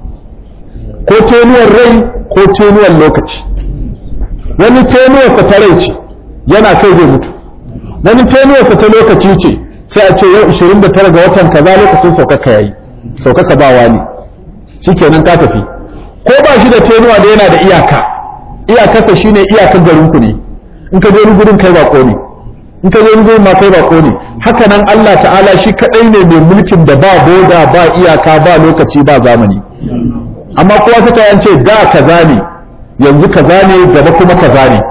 ko tenuwar rai ko tenuwar lokaci wani tenuwar ka ta rai ce yana kai zai mutu wani tenuwar ka ta lokaci ce sai a ce yau 29 ga watan kaza lokacin saukaka yayi saukaka ba wani shikenan ka tafi ko ba shi da tenuwa da yana da iyaka iyakarsa shine iyakar garin ku ne in ka je wani gurin kai bako ne in ka je wani gurin ma kai bako ne haka nan Allah ta'ala shi kadai ne mai mulkin da ba boda ba iyaka ba lokaci ba zamani amma kowa suka yance da kaza ne yanzu kaza ne gaba kuma kaza ne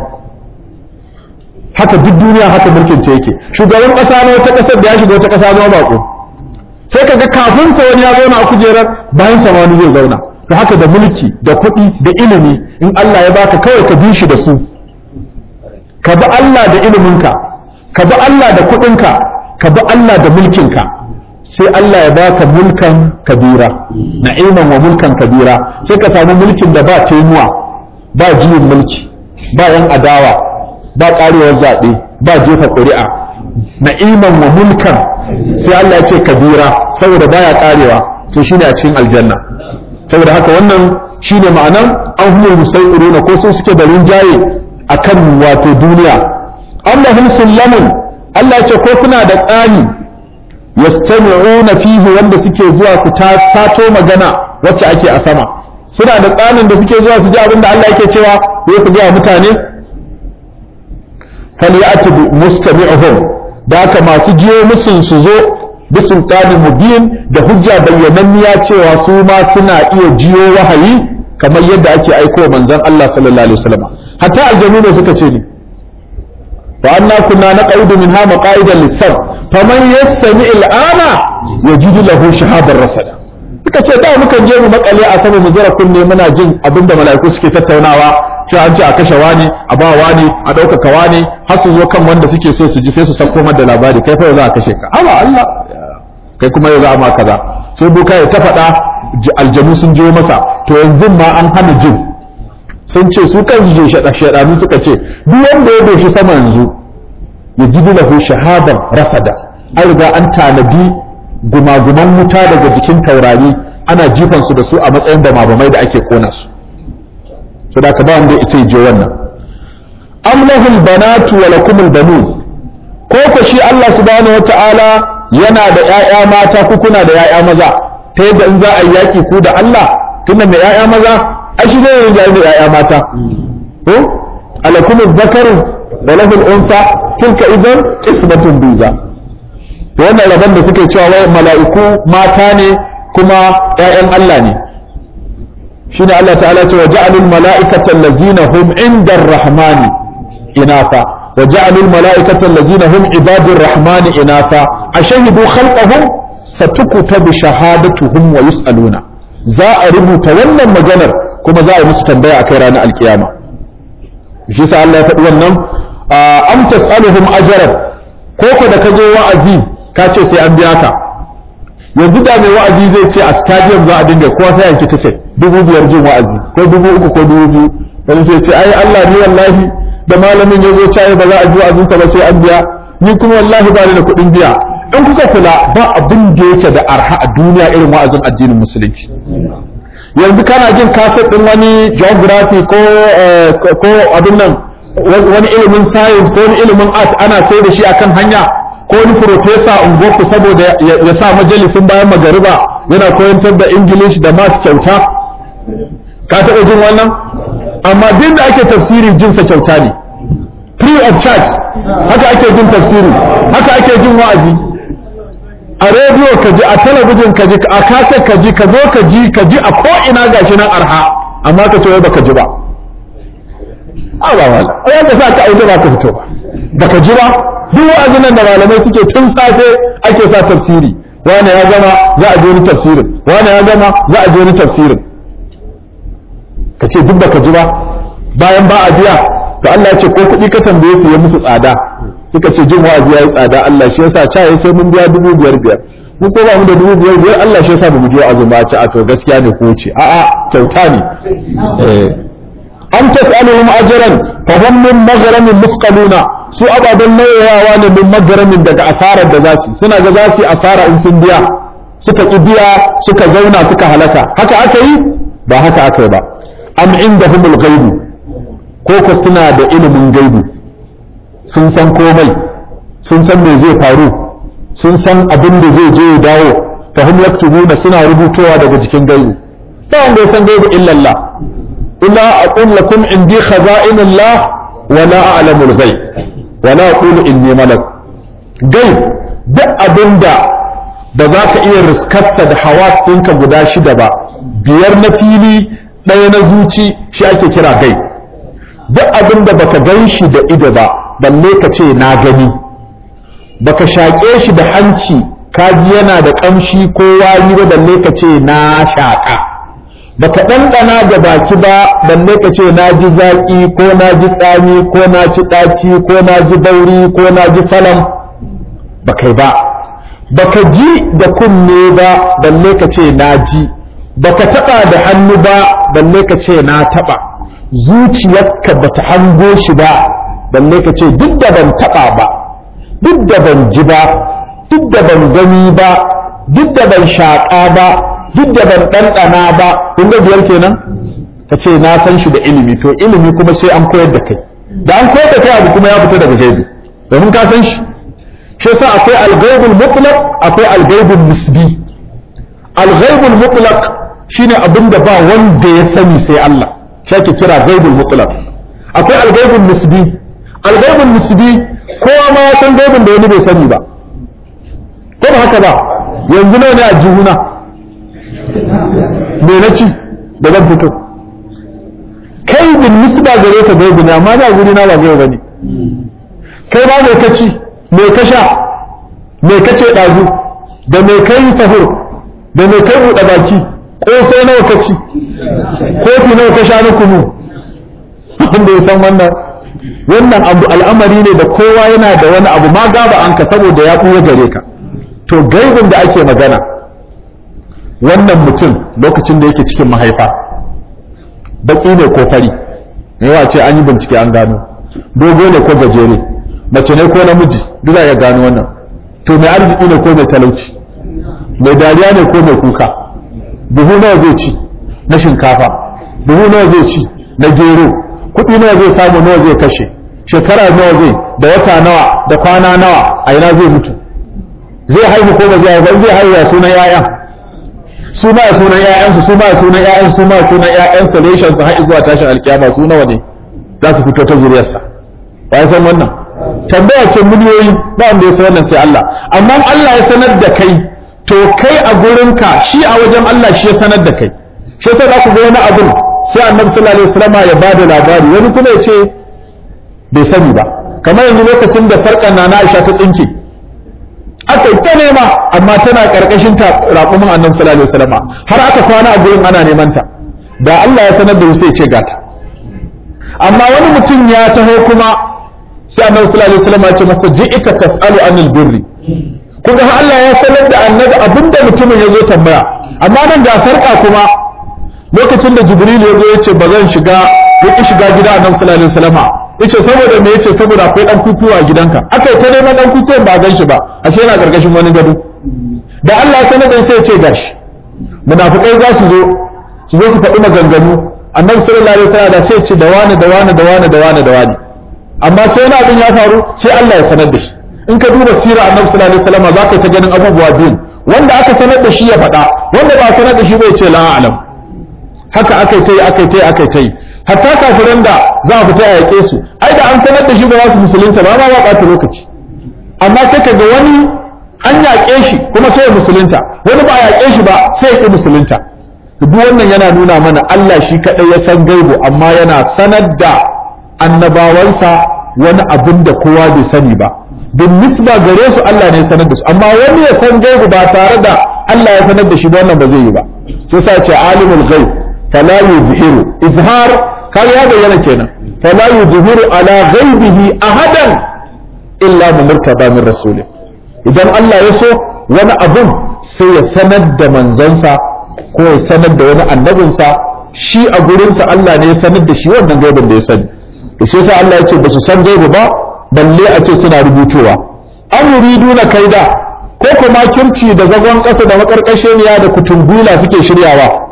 haka duk duniya haka mulkin ta yake shugaban kasa na wata kasar da ya shiga wata kasa zama bako sai kaga kafin sa wani ya zauna a kujerar bayan sa wani zai zauna to haka da mulki da kuɗi da ilimi in Allah ya baka kawai ka bi shi da su ka bi Allah da iliminka ka bi Allah da kuɗinka ka bi Allah da mulkinka sai Allah ya baka mulkan kabira na'iman wa mulkan kabira sai ka samu mulkin da ba taimuwa ba jiyin mulki ba yan adawa ba karewar zaɓe ba jefa ƙuri'a na'iman wa mulkan sai Allah ya ce kabira saboda baya karewa to shine a cikin aljanna saboda haka wannan shine ma'anan an humul musai'iruna ko sun suke da rinjaye akan wato duniya Allahum sullamun Allah ce ko suna da tsani yastami'una fihi wanda suke zuwa su ta sato magana wacce ake a sama suna da tsanin da suke zuwa su ji abin da Allah yake cewa sai su ga mutane falyati mustami'uhum da haka masu jiyo musun su zo bisultanin mubin da hujja bayyananniya cewa su ma suna iya jiyo wahayi kamar yadda ake aiko manzon Allah sallallahu alaihi wasallam hatta aljanu ne suka ce ni wa anna kunna naqudu minha maqaida lis-sam faman yastami al-ana yajidu lahu shahaban rasada suka ce da mukan je mu makale a sama mu jira kunne muna jin abinda mala'iku suke tattaunawa cewa an ce a kashe wani a ba wani a ɗaukaka wani har su zo kan wanda suke so su ji sai su sako da labari kai fa za a kashe ka Allah Allah kai kuma yau za a ma kaza sai boka ya ta faɗa aljanu sun jiyo masa to yanzu ma an hana jin sun ce su kansu je shaɗanu suka ce duk wanda ya doshi sama yanzu ya ji lahu shahadan rasada an riga an tanadi gumaguman wuta daga jikin taurari ana jifan su da su a matsayin da mabamai da ake kona su so da ka ba wanda ya je wannan am lahul banatu wa lakumul banun ko ko shi Allah subhanahu wataala yana da ƴaƴa mata ku kuna da ƴaƴa maza ta yadda in za a yi yaƙi ku da Allah tunda mai ƴaƴa maza ai shi zai rinjaye da ƴaƴa mata ko alakum dhakaru wa lahu al-unsa tilka idan qismatun biza to wannan rabon da suke cewa wai mala'iku mata ne kuma ƴaƴan Allah ne shine Allah ta'ala ce wa ja'alul mala'ikata allazina hum 'inda ar-rahmani inafa وجعلوا الملائكة الذين هم عباد الرحمن إناثا أشهدوا خلقهم ستكتب شهادتهم ويسألون za a rubuta wannan maganar kuma za a yi musu tambaya a kai ranar alkiyama shi sa Allah ya faɗi wannan am tas'aluhum ajran ko ko da ka zo wa'azi ka ce sai an biya ka yanzu da mai wa'azi zai ce a stadium za a dinga kowa sai yanki ticket dubu biyar jin wa'azi ko dubu uku ko dubu biyu wani sai ce ai Allah ni wallahi da malamin ya zo caye ba za a ji wa'azinsa ba sai an biya ni kuma wallahi ba ni da kuɗin biya in kuka kula ba abin da yake da arha a duniya irin wa'azin addinin musulunci yanzu kana jin kaset din wani geography ko ko abin nan wani ilimin science ko wani ilimin art ana sai da shi akan hanya ko wani professor ungoku saboda ya sa majalisin bayan magariba yana koyantar da english da math kyauta ka taɓa jin wannan amma duk da ake tafsiri jinsa kyauta ne free of charge haka ake jin tafsiri haka ake jin wa'azi a rediyo ka ji a talabijin ka ji a kasa ka ji ka zo ka ji ka ji a ko ina gashi nan arha amma ka ce wai baka ji ba a ba wala ai ka sa ka auje ba ka fito ba baka ji ba duk wa'azin nan da malamai suke tun safe ake sa tafsiri wani ya gama za a je wani tafsirin wani ya gama za a je wani tafsirin ka ce duk baka ji ba bayan ba a biya to Allah ya ce ko kuɗi ka tambaye su ya musu tsada suka ce jin wa'azi yayi tsada Allah shi yasa ca sai mun biya dubu biyar biyar mu ko ba mu da dubu biyar biyar Allah shi yasa ba mu ji wa'azi ba ci a to gaskiya ne ko ce a'a kyauta ne eh am tas'aluhum ajran fa hum min maghramin mufqaluna su ababen nauyawa ne min maghramin daga asarar da zasu suna ga zasu asara in sun biya suka ki biya suka zauna suka halaka haka aka yi ba haka aka yi ba am indahumul ghaibu ko ko suna da ilimin gaibu sun san komai sun san me zai faru sun san abin da zai je ya dawo fa hum yaktubuna suna rubutowa daga cikin gaibu ba wanda ya san gaibu illa Allah illa aqul lakum indi khaza'inullah wa la a'lamu al-ghaib wa la aqulu inni malak gaib duk abinda da za ka iya riskarsa da hawas ɗinka guda shida ba biyar na fili ɗaya na zuci shi ake kira gai duk abin da baka gan shi da ido ba balle ka ce na gani baka shaƙe shi da hanci ka ji yana da ƙamshi ko wani ba balle ka ce na shaƙa baka ɗanɗana da baki ba balle ka ce na ji zaƙi ko na ji tsami ko na ci ɗaci ko na ji bauri ko na ji salam ba kai ba baka ji da kunne ba balle ka ce na ji baka taɓa da hannu ba balle ka ce na taɓa zuciyarka bata hango shi ba balle ka ce duk da ban taɓa ba duk da ban ji ba duk da ban gani ba duk da ban shaƙa ba duk da ban ɗanɗana ba kun ga biyar kenan ka ce na san shi da ilimi to ilimi kuma sai an koyar da kai da an koyar da kai abu kuma ya fita daga gaibi domin ka san shi shi yasa akwai al-ghaibul mutlaq akwai al-ghaibul nisbi al-ghaibul mutlaq shine abin da ba wanda ya sani sai Allah shi ake kira ghaibul mutlaq akwai al-ghaibul nisbi al-ghaibul nisbi kowa ma ya san gaibin da wani bai sani ba ko ba haka ba yanzu nawa ne a jihuna me na ci da zan fito kai bin nisba gare ka gaibi ne amma da guri na ba gaibi bane kai ba mai ka ci me ka sha me ka ce ɗazu da me kai sahur da me kai buɗe baki ko sai nawa ka ci kofi nawa ka sha na kunu wanda ya san wannan wannan abu al'amari ne da kowa yana da wani abu ma gaba an ka saboda ya ɓuya gare ka to gaibin da ake magana wannan mutum lokacin da yake cikin mahaifa baki ne ko fari yawa ce an yi bincike an gano dogo ne ko gajere mace ne ko namiji duk za ya gano wannan to mai arziki ne ko mai talauci mai dariya ne ko mai kuka buhu nawa zai ci na shinkafa buhu nawa zai ci na gero kuɗi nawa zai samu nawa zai kashe shekara nawa zai da wata nawa da kwana nawa a ina zai mutu zai haihu ko ba zai haihu zai haihu ya sunan 'ya'yan su ma sunan ƴaƴansu su ma sunan ƴaƴansu su ma sunan ƴaƴansa reshen su har zuwa tashin alkiyama su nawa ne za su fito ta zuriyarsa ba san wannan tambaya ce miliyoyi ba wanda ya san wannan sai Allah amma Allah ya sanar da kai to kai a gurinka shi a wajen Allah shi ya sanar da kai shi yasa za ku ga wani abin sai annabi sallallahu alaihi wasallam ya bada labari wani kuma ya ce bai sani ba kamar yanzu lokacin da sarkar na Aisha ta tsinke aka yi ta nema amma tana karkashin ta raƙumin annabi sallallahu alaihi wasallam har aka kwana a gurin ana neman ta da Allah ya sanar da su sai ce gata amma wani mutum ya taho kuma sai annabi sallallahu alaihi wasallam ya ce masa ji'ika tas'alu anil birri kuma har Allah ya sanar da annabi abinda mutumin ya zo tambaya amma nan ga sarka kuma lokacin da jibril ya zo ya ce ba zan shiga ya ki shiga gida annabi sallallahu alaihi wasallam yace saboda me yace saboda akwai dan kukuwa a gidanka aka yi ta neman dan kukuwan ba gan shi ba ashe yana gargashin wani gado da Allah ya sanar da sai ya ce gashi munafikai za su zo su zo su faɗi maganganu annabi sallallahu alaihi wasallam da sai ce da wani da wani da wani da wani da wani amma sai wani abin ya faru sai Allah ya sanar da shi in ka duba sirar annabi sallallahu alaihi wasallam za ka ta ganin abubuwa biyu wanda aka sanar da shi ya faɗa wanda ba sanar da shi bai ce la a'lam haka akai tai akai tai akai tai hatta kafiran da za a fita a yaƙe su ai da an sanar da shi ba za su musulunta ba ma ba ɓata lokaci amma sai ka ga wani an yaƙe shi kuma sai ya musulunta wani ba a yaƙe shi ba sai ya ƙi musulunta duk wannan yana nuna mana Allah shi kaɗai ya san gaibu amma yana sanar da annabawansa wani abin da kowa bai sani ba bin nisba gare su Allah ne ya sanar da su amma wani ya san gaibu ba tare da Allah ya sanar da shi ba wannan ba zai yi ba sai sa ce alimul ghaib fala yuzhiru izhar kai ya bayyana kenan fala yuzhiru ala ghaibihi ahadan illa murtada min rasulih idan Allah ya so wani abun sai ya sanar da manzansa ko ya sanar da wani annabinsa shi a gurinsa Allah ne ya sanar da shi wannan gaibin da ya sani to shi yasa Allah ya ce ba su san gaibi ba balle a ce suna rubutowa an yuriduna kaida ko kuma kirci da zagon ƙasa da makarkasheniya da kutumbula suke shiryawa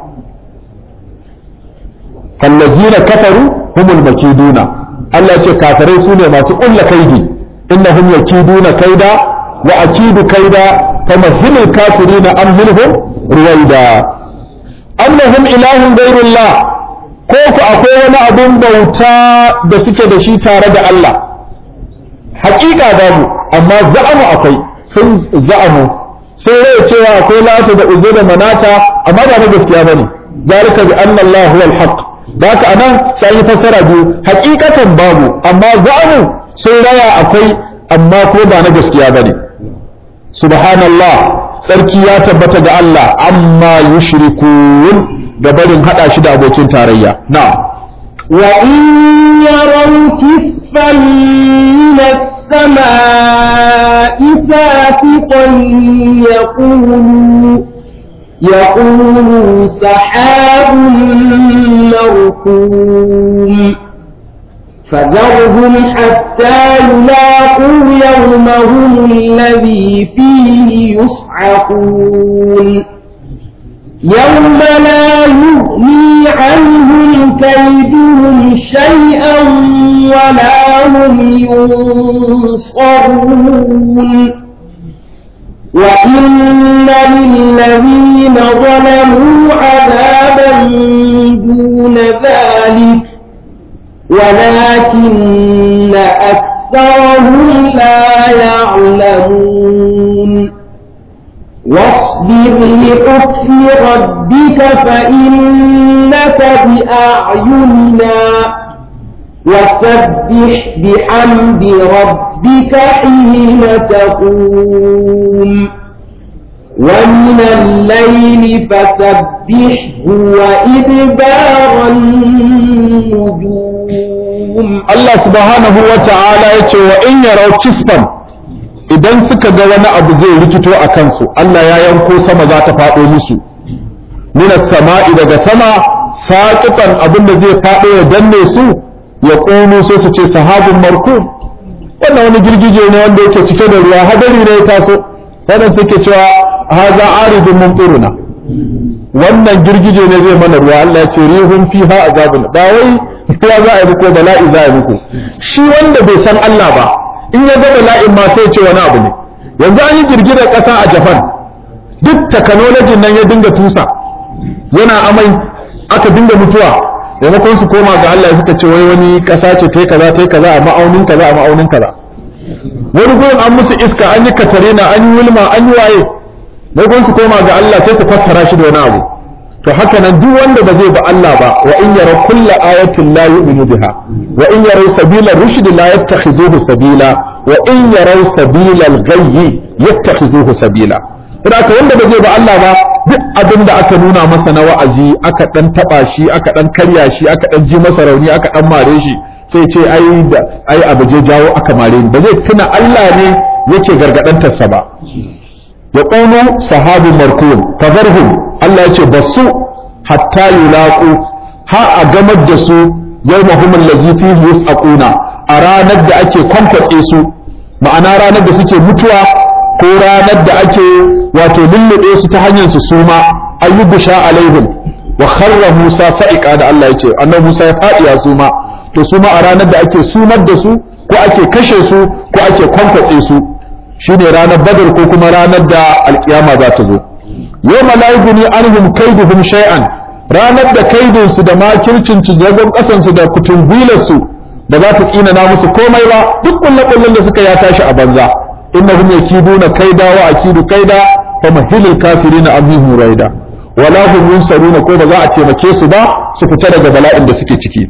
kallazina kafaru humul makiduna Allah ya ce kafirai su ne masu ƙulla kaidi innahum yakiduna kaida wa akidu kaida famahhilul kafirina amhilhum ruwaida annahum ilahun gairullah ko ku akwai wani abun bauta da suke da shi tare da Allah hakika babu amma za'amu akwai sun za'amu sun rai cewa akwai lata da uzo da manata amma ba na gaskiya bane zalika bi anna Allah huwal haqq da haka anan sai yi fassara biyu hakikatan babu amma za'amu sun raya akwai amma ko ba na gaskiya bane subhanallah tsarki ya tabbata ga Allah amma yushrikun da barin hada shi da abokin tarayya na'am وإن يروا كسفا من السماء ساقطا يقولوا يقولوا سحاب مركوم فذرهم حتى يلاقوا يومهم الذي فيه يصعقون يوم لا يغني عنهم كيدهم شيئا ولا هم ينصرون وإن للذين ظلموا عذابا دون ذلك ولكن أكثرهم لا يعلمون واصبر لحكم ربك فإنك بأعيننا وسبح بحمد ربك حين تقوم ومن الليل فسبحه وإدبار النجوم Allah subhanahu wa ta'ala ya ce wa in yarau kisfan idan suka ga wani abu zai rikito a kansu Allah ya yanko sama za ta faɗo musu minas sama'i daga sama saƙiƙan abin da zai faɗo ya danne su ya ƙunu sai su ce sahabin marku wannan wani girgije ne wanda yake cike da ruwa hadari ne ya taso wannan suke cewa haza aridun mumtiruna wannan girgije ne zai mana ruwa Allah ya ce rihun fiha azabun ba wai ya za a yi muku bala'i za a yi muku shi wanda bai san Allah ba in ya ga bala'in ma sai ce wani abu ne yanzu an yi girgizar ƙasa a Japan duk technology nan ya dinga tusa yana amai aka dinga mutuwa maimakon su koma ga Allah suka ce wai wani ƙasa ce ta kaza ta kaza a ma'aunin kaza a ma'aunin kaza wani gurin an musu iska an yi katarina an yi wilma an yi waye maimakon su koma ga Allah sai su fassara shi da wani abu to haka nan duk wanda ba zai ba Allah ba wa in yara kulla ayatin la yu'minu biha wa in yara sabila rushd la yattakhizuhu sabila wa in yara sabila al-ghayy yattakhizuhu sabila haka wanda ba zai ba Allah ba duk abin da aka nuna masa na wa'azi aka dan taba shi aka dan karya shi aka dan ji masa rauni aka dan mare shi sai ce ai da ai abu je jawo aka mare ni ba zai tuna Allah ne yake gargadantarsa ba ya ƙunu sahabu markun fazarhum Allah ya ce basu hatta yulaqu ha a gamar da su yawmahum allazi fihi yusaquna a ranar da ake kwankwatse su ma'ana ranar da suke mutuwa ko ranar da ake wato lullube su ta hanyar su suma ayyubusha alaihim wa kharra Musa sa'iqa da Allah ya ce annabi Musa ya faɗi ya suma to suma a ranar da ake sumar da su ko ake kashe su ko ake kwankwatse su shine ranar badar ko kuma ranar da alkiyama za ta zo yawma la yughni anhum kaiduhum shay'an ranar da kaidin su da makircin cijagon kasan su da kutungwilar su da za ta tsina na musu komai ba duk kullakullan da suka ya tashi a banza innahum yakiduna kaida wa akidu kaida fa mahilil kafirina amhum raida wala hum yunsaruna ko ba za a taimake su ba su fita daga bala'in da suke ciki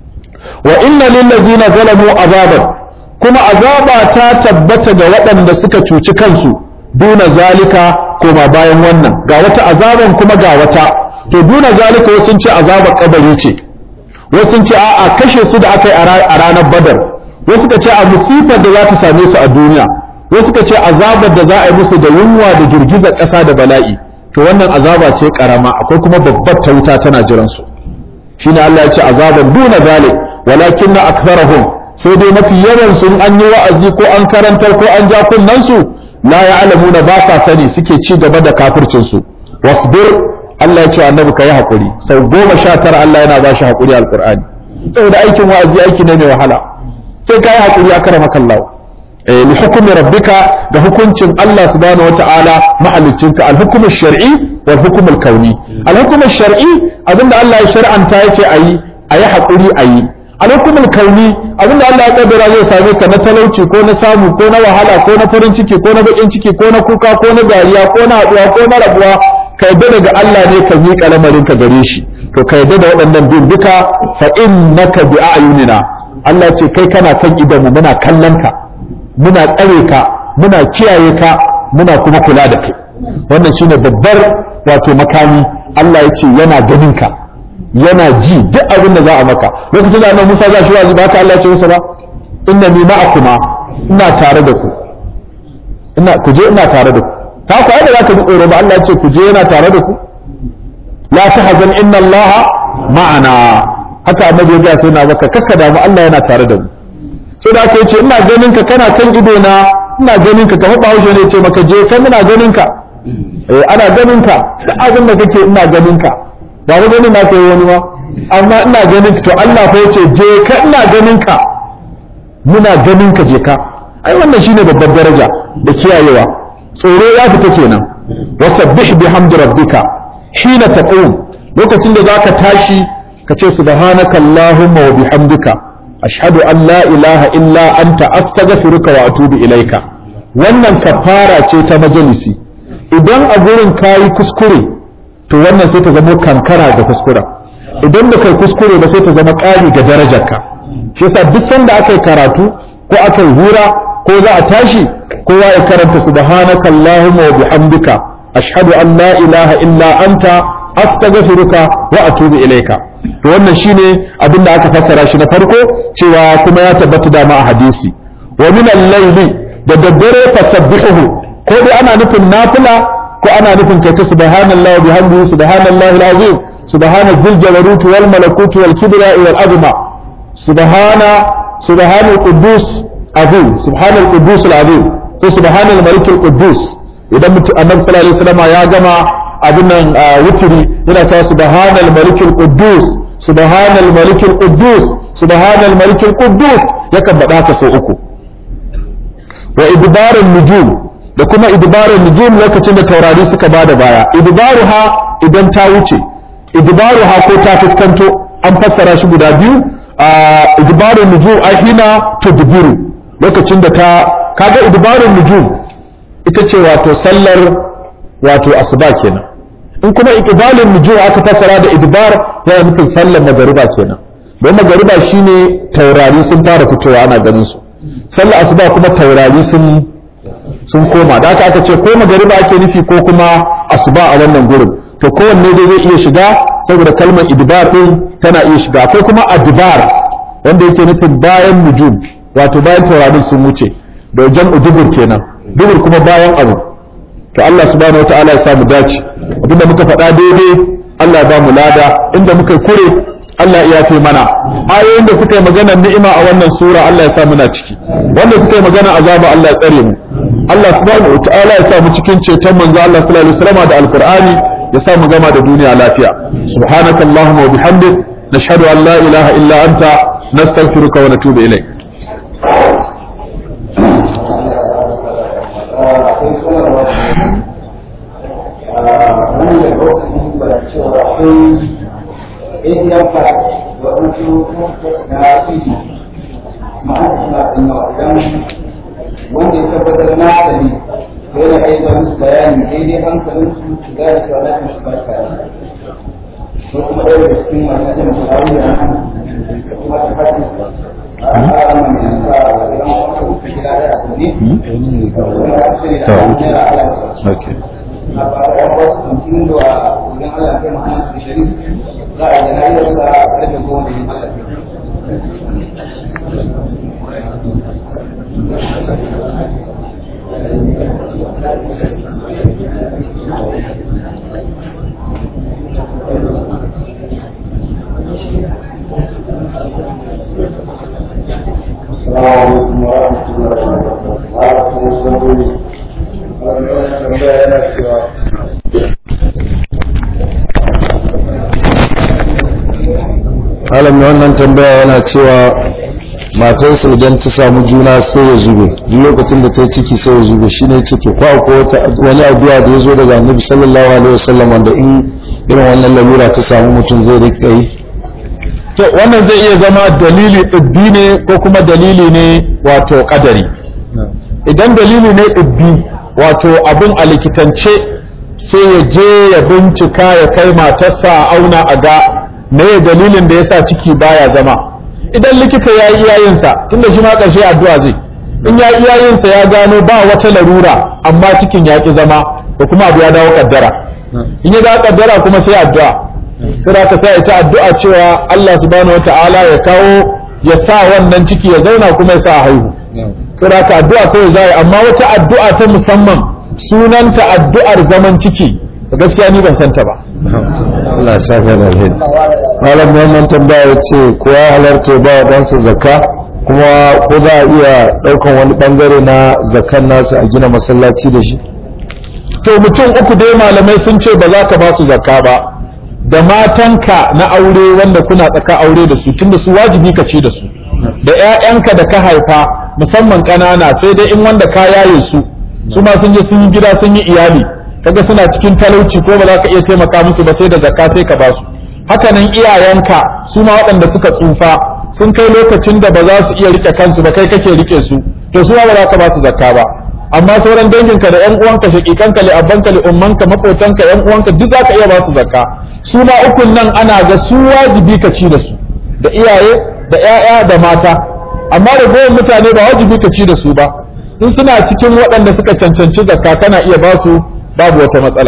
wa inna lil ladzina zalamu azaban kuma azaba ta tabbata ga waɗanda suka cuci kansu duna zalika koma bayan wannan ga wata azaban kuma ga wata to duna zalika wasu sun ce azabar kabari ce wasu sun ce a'a kashe su da aka yi a ranar badar wasu suka ce a musifar da za ta same su a duniya wasu suka ce azabar da za a yi musu da yunwa da girgizar ƙasa da bala'i to wannan azaba ce karama akwai kuma babbar ta wuta tana jiran su shine Allah ya ce azaban duna zalik walakinna aktharahum sai dai mafi yawan sun an yi wa'azi ko an karantar ko an ja kunnen su la ya'lamuna ba sa sani suke ci gaba da kafircin su wasbir Allah ya ce annabi kai hakuri sau goma sha tara Allah yana ba shi hakuri alqur'ani saboda aikin wa'azi aiki ne mai wahala sai kai hakuri a karama kallahu eh li hukmi rabbika da hukuncin Allah subhanahu wata'ala mahaliccinka al-hukm shari wal hukm al-kauni al-hukm shari abinda Allah ya shar'anta yace ayi ayi hakuri ayi alhukumul kauni abinda Allah ya kaddara zai same ka na talauci ko na samu ko na wahala ko na farin ciki ko na bakin ciki ko na kuka ko na dariya ko na haduwa ko na rabuwa ka yadda daga Allah ne ka miƙa lamarin ka gare shi to ka yadda da waɗannan biyun duka fa innaka bi a'yunina Allah ce kai kana kan idanmu muna kallon ka muna tsare ka muna kiyaye ka muna kuma kula da kai wannan shine babbar wato makami Allah ya ce yana ganin ka yana ji duk abin da za a maka lokacin da annabi Musa za shi wazi ba ka Allah ya ce masa ba inna ni ma'akuma ina tare da ku ina ku je ina tare da ku ta ku ai da zaka ji tsoro ba Allah ya ce ku je yana tare da ku la tahzan inna Allah ma'ana haka annabi ya ga sai na baka kakka da mu Allah yana tare da mu sai da aka ce ina ganin ka kana kan ido na ina ganin ka kamar bahaushe ne ce maka je kai muna ganin ka eh ana ganin ka duk abin da kake ina ganin ka ba ga ganin na kai wani ba amma ina ganin ka to Allah fa yace je ka ina ganin ka muna ganin ka je ka ai wannan shine babbar daraja da kiyayewa tsoro ya fita kenan wasabbih bihamdi rabbika hina taqum lokacin da zaka tashi ka ce subhanaka allahumma wa bihamdika ashhadu an la ilaha illa anta astaghfiruka wa atubu ilaika wannan kafara ce ta majalisi idan a gurin kayi kuskure to wannan sai ta zama kankara da kuskura idan da kai kuskure ba sai ta zama ƙari ga darajarka shi yasa duk sanda aka yi karatu ko aka yi hura ko za a tashi kowa ya karanta subhanaka allahumma wa bihamdika ashhadu an la ilaha illa anta astaghfiruka wa atubu ilaika to wannan shine abin da aka fassara shi na farko cewa kuma ya tabbata da ma a hadisi wa min al-layli da daddare fasabbihuhu ko dai ana nufin nafila ko ana nufin kai ta subhanallahi bihamdihi subhanallahi al-azim subhana dhil jabaruti wal malakuti wal kibriya wal azma subhana subhanal quddus azim subhanal quddus al-azim ko subhanal malik al-quddus idan mutum annabi sallallahu alaihi wasallam ya gama abin nan wutiri yana cewa subhanal malikul quddus subhanal malikul quddus subhanal malikul quddus yakan faɗa haka sau uku wa idbarun nujum da kuma idbarun nujum lokacin da taurari suka bada baya idbaruha idan ta wuce idbaruha ko ta fuskanto an fassara shi guda biyu idbarun nujum ahina tudbiru lokacin da ta kaga idbarun nujum ita ce wato sallar wato asuba kenan in kuma iqbalin nujum aka fassara da idbar yana nufin sallar magariba kenan don magariba shine taurari sun fara fitowa ana ganin su sallar asuba kuma taurari sun sun koma da aka aka ce ko magariba ake nufi ko kuma asuba a wannan gurin to kowanne dai zai iya shiga saboda kalmar idbar din tana iya shiga akwai kuma adbar wanda yake nufin bayan nujum wato bayan taurarin sun wuce da jam'u dubur kenan dubur kuma bayan abu to Allah subhanahu wataala ya samu dace abinda muka faɗa daidai Allah ya ba mu lada inda muka kure Allah ya yafe mana ayoyin da suka yi magana ni'ima a wannan sura Allah ya sa muna ciki wanda suka yi magana azaba Allah ya tsare mu Allah subhanahu wataala ya sa mu cikin ceton manzo Allah sallallahu alaihi wasallam da alqur'ani ya sa mu gama da duniya lafiya subhanakallahumma wa bihamdik nashhadu an la ilaha illa anta nastaghfiruka wa natubu ilayk cewa akwai indian class da wasu na cd ma'ana suna da yawa idan wanda ya tabbatar na sani to yana iya zuwa musu bayani daidai hankalin su su gane cewa na san shi ba shi kayan ko kuma ɗaya daga cikin masu ajin mutane da da kuma ta fadi a ƙara mai nasa a idan wata su gida da asali kuma ya ce da an jira ala okay a bayan wasu mutum da wajen Allah kai ma'ana su shari'a za a yi jana'izarsa a ƙarfe goma da yin Allah السلام عليكم ورحمة الله وبركاته. malam mai wannan tambaya yana cewa matarsa idan ta samu juna sai ya zube duk lokacin da ta yi ciki sai ya zube shine ce to ko akwai wani addu'a da ya zo daga annabi sallallahu alaihi wasallam wanda in irin wannan lalura ta samu mutum zai rika yi to wannan zai iya zama dalili ɗibbi ne ko kuma dalili ne wato kadari idan dalili ne ɗibbi wato abin a likitance sai ya je ya bincika ya kai matarsa a auna a ga me dalilin da yasa ciki baya zama idan likita ya yi iyayensa tunda shi ma ƙarshe addu'a zai in ya iyayensa ya gano ba wata larura amma cikin ya ƙi zama ko kuma abu ya dawo kaddara in ya dawo kaddara kuma sai addu'a sai aka sai ita addu'a cewa Allah subhanahu wataala ya kawo ya sa wannan ciki ya zauna kuma ya sa a haihu sai aka addu'a kawai za amma wata addu'a ta musamman sunanta addu'ar zaman ciki gaskiya ni ban santa ba Allah ya saka da alheri malam wannan tambaya ya ce ko ya halarta ba wa ɗansa zakka kuma ko za a iya ɗaukan wani ɓangare na zakkan nasa a gina masallaci da shi to mutum uku dai malamai sun ce ba za ka ba su zakka ba da matanka na aure wanda kuna tsaka aure da su tunda su wajibi ka ci da su da ƴaƴanka da ka haifa musamman ƙanana sai dai in wanda ka yaye su su ma sun je sun yi gida sun yi iyali kaga suna cikin talauci ko ba za ka iya taimaka musu ba sai da zakka sai ka ba su hakanan iyayenka su ma waɗanda suka tsufa sun kai lokacin da ba za su iya rike kansu ba kai kake rike su to su ma ba za ka ba su zakka ba amma sauran danginka da ƴan uwanka shakikanka li abbanka li ummanka makotanka ƴan uwanka duk za ka iya ba su zakka su ma ukun nan ana ga su wajibi ka ci da su da iyaye da ƴaƴa da mata amma da goyon mutane ba wajibi ka ci da su ba in suna cikin waɗanda suka cancanci zakka kana iya ba su babu wata matsala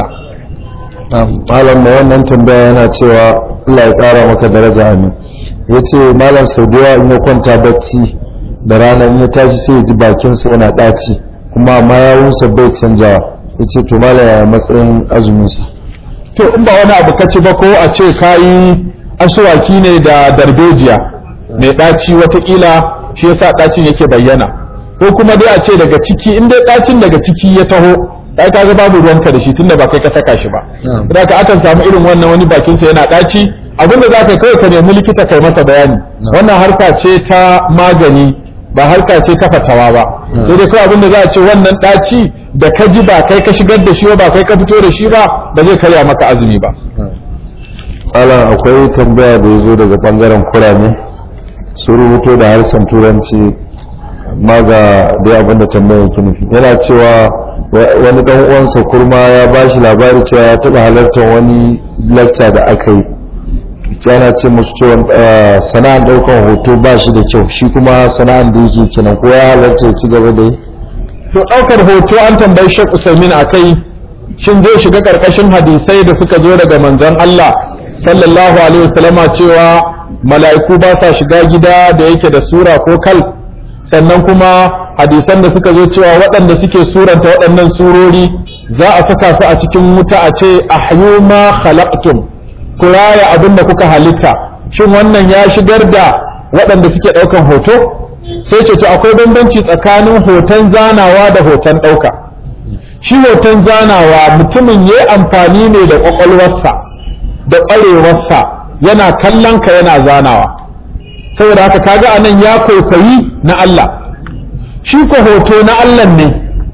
malam mai wannan tambaya yana cewa Allah ya ƙara maka daraja amin ya ce malam sau da yawa in ya kwanta bacci da rana in ya tashi sai ya ji bakinsa yana ɗaci kuma amma yawunsa bai canjawa ya ce to malam ya matsayin azuminsa to in ba wani abu ka ci ba ko a ce kayi asuwaki ne da darbejiya mai ɗaci watakila shi yasa ɗacin yake bayyana ko kuma dai a ce daga ciki in dai ɗacin daga ciki ya taho kai kaga babu ruwanka da shi tunda ba kai ka saka shi ba da ka akan samu irin wannan wani bakin sa yana daci abinda za ka kai ka nemi likita kai masa bayani wannan harka ce ta magani ba harka ce ta fatawa ba sai dai kawai abinda za a ce wannan daci da ka ji ba kai ka shigar da shi ba kai ka fito da shi ba ba zai karya maka azumi ba Malam akwai tambaya da ya zo daga bangaren kurame su rubuto da harshen turanci ma ga dai abinda tambayar yake nufi yana cewa wani dan uwansa kurma ya ba shi labari cewa ya taba halartar wani lecture da aka yi yana ce musu cewa sana'an daukan hoto ba shi da kyau shi kuma sana'an da yake kenan ko ya halarta ya ci gaba da yi to daukar hoto an tambayi Sheikh Usaimin akai shin zai shiga karkashin hadisai da suka zo daga manzon Allah sallallahu alaihi wasallama cewa mala'iku ba sa shiga gida da yake da sura ko kal sannan kuma hadisan da suka zo cewa waɗanda suke suranta waɗannan surori za a saka su a cikin wuta a ce ahyu ma khalaqtum ku raya abin da kuka halitta shin wannan ya shigar da waɗanda suke ɗaukan hoto sai ce to akwai bambanci tsakanin hoton zanawa da hoton ɗauka shi hoton zanawa mutumin ya amfani ne da ƙwaƙwalwarsa da ƙwarewarsa yana kallon ka yana zanawa saboda haka kaga anan ya kwaikwayi na Allah shi ko hoto na Allah ne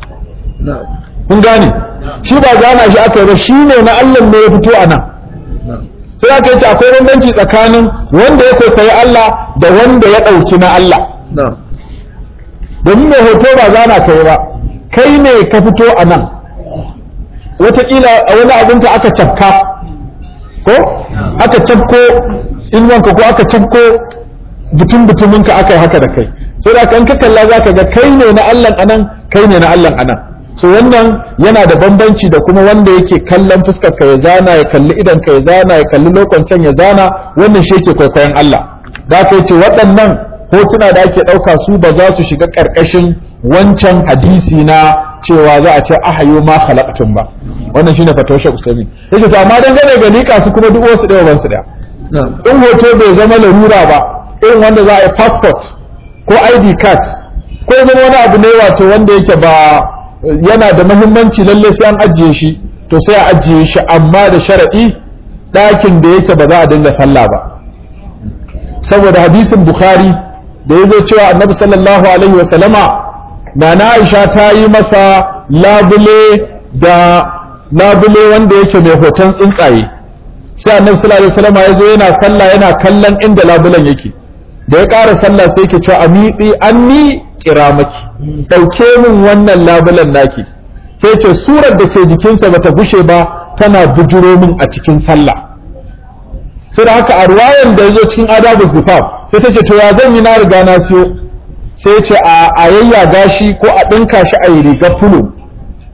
kun gane shi ba zana shi aka yi ba shi ne na Allah ne ya fito a nan sai aka ce akwai bambanci tsakanin wanda ya kwaikwayi Allah da wanda ya ɗauki na Allah domin mai hoto ba zana ka yi ba kai ne ka fito a nan wataƙila a wani abinka aka cafka ko aka cafko inuwanka ko aka cafko butun butuminka aka yi haka da kai sai da kan ka kalla za ka ga kai ne na Allah anan kai ne na Allah anan so wannan yana da bambanci da kuma wanda yake kallon fuskar ka ya zana ya kalli idan ka ya zana ya kalli lokacin ya zana wannan shi yake kwaikwayon Allah da ka ce waɗannan hotuna da ake ɗauka su ba za su shiga ƙarƙashin wancan hadisi na cewa za a ce ahayo ma khalaqtum ba wannan shine fatawar Sheikh Usaimin yace to amma dangane ga lika su kuma duk wasu ɗaya ban su ɗaya in hoto bai zama larura ba irin wanda za a yi passport ko id card ko zama wani abu ne wato wanda yake ba yana da mahimmanci lalle sai an ajiye shi to sai a ajiye shi amma da sharaɗi ɗakin da yake ba za a dinga sallah ba saboda hadisin bukhari da ya zo cewa annabi sallallahu alaihi wa sallama na na aisha ta yi masa labule da labule wanda yake mai hoton tsuntsaye sai annabi sallallahu alaihi wa sallama ya zo yana sallah yana kallon inda labulen yake da ya ƙara sallah sai ke cewa amiɗi an ni kira maki ɗauke min wannan labulen naki sai ce surar da ke jikinsa bata gushe ba tana bujuro min a cikin sallah sai da haka a ruwayan da ya zo cikin adabu zifaf sai ta ce to ya zan yi na riga na siyo sai ce a yayya gashi ko a ɗinka shi a yi riga fulo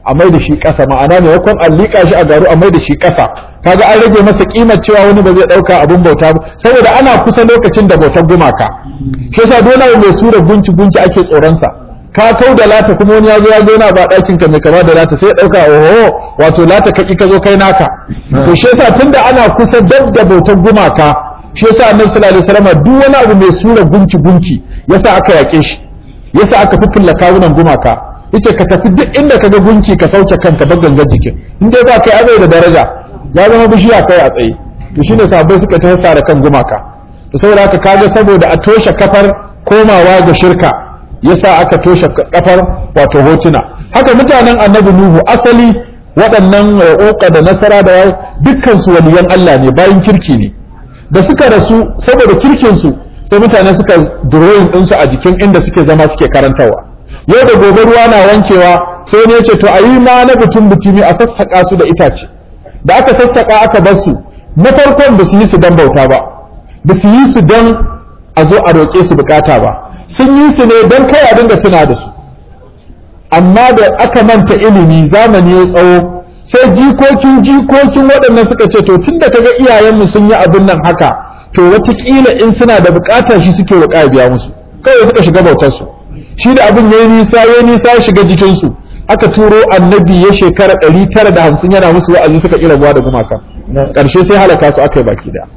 a mai da shi ƙasa ma'ana maimakon a liƙa shi a garu a mai da shi ƙasa kaga an rage masa kimar cewa wani ba zai ɗauka abin bauta ba saboda ana kusa lokacin da bautar gumaka shi yasa dole mai sura gunci gunci ake tsoron sa ka kau da lata kuma wani ya zo ya zauna ba ɗakin ka mai kama da lata sai ya ɗauka oho wato lata kaki ka zo kai naka to shi yasa tunda ana kusa dab da bautar gumaka shi yasa annabi sallallahu alaihi wasallam duk wani abu mai sura gunci gunci yasa aka yake shi yasa aka fitulla kawunan gumaka yace ka tafi duk inda ka ga gunki ka sauke kanka ba gangar jikin in dai ba kai azai da daraja ya zama bishiya kai a tsaye to shine sahabbai suka ta da kan gumaka to saboda haka kaga saboda a toshe kafar komawa ga shirka yasa aka toshe kafar wato hotuna haka mutanen annabi nuhu asali waɗannan uka da nasara da dukkan su waliyan Allah ne bayan kirki ne da suka rasu saboda kirkin su sai mutane suka drawing ɗinsu a jikin inda suke zama suke karantarwa yau da gobe ruwa na wankewa sai ne ce to a yi ma na butun butumi a sassaƙa su da itace da aka sassaƙa aka bar su na farkon ba su yi su don bauta ba ba su yi su don a zo a roƙe su bukata ba sun yi su ne don kai a dinga tuna da su amma da aka manta ilimi zamani ya tsawo sai jikokin jikokin waɗannan suka ce to tun da kaga iyayenmu sun yi abin nan haka to wataƙila in suna da bukata shi suke roƙa biya musu kawai suka shiga bautar su shi da abin yayi nisa yayi nisa ya shiga jikin su aka turo annabi ya shekara ɗari tara da hamsin yana musu wa'azi suka ƙira buwa da gumaka ƙarshe sai halaka su aka yi baki da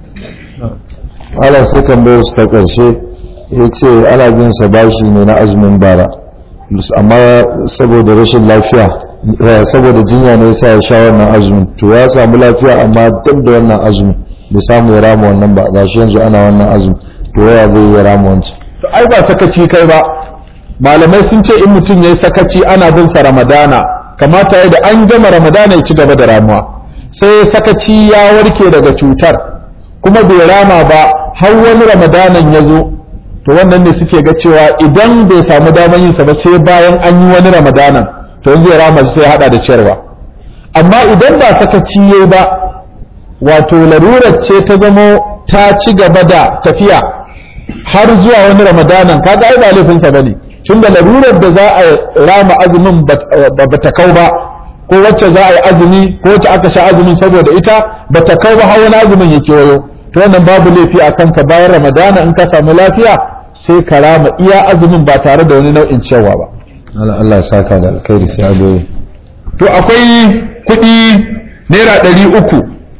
Allah sai tambayar su ta ƙarshe ya ce ana bin sa bashi ne na azumin bara amma saboda rashin lafiya saboda jinya ne yasa ya sha wannan azumin to ya samu lafiya amma duk da wannan azumin bai samu ya rama wannan ba gashi yanzu ana wannan azumin to ya zai ya rama wancan to ai ba sakaci kai ba malamai sun ce in mutum yayi sakaci ana bin sa ramadana kamata ya da an gama ramadana ya ci gaba da ramuwa sai sakaci ya warke daga cutar kuma bai rama ba har wani ramadanan ya zo to wannan ne suke ga cewa idan bai samu damar yin sa ba sai bayan an yi wani ramadanan to yanzu ya rama sai ya hada da ciyarwa amma idan ba sakaci yayi ba wato larurar ce ta zamo ta ci gaba da tafiya har zuwa wani ramadanan kaga ai ba laifinsa bane tunda larurar da za a rama azumin ba ta kau ba ko wacce za a yi azumi ko wacce aka sha azumin saboda ita ba ta kau ba har wani azumin ya kewayo to wannan babu laifi a kanka bayan ramadana in ka samu lafiya sai ka rama iya azumin ba tare da wani nau'in cewa ba Allah ya saka da alkhairi sai adoyi to akwai kuɗi naira ɗari uku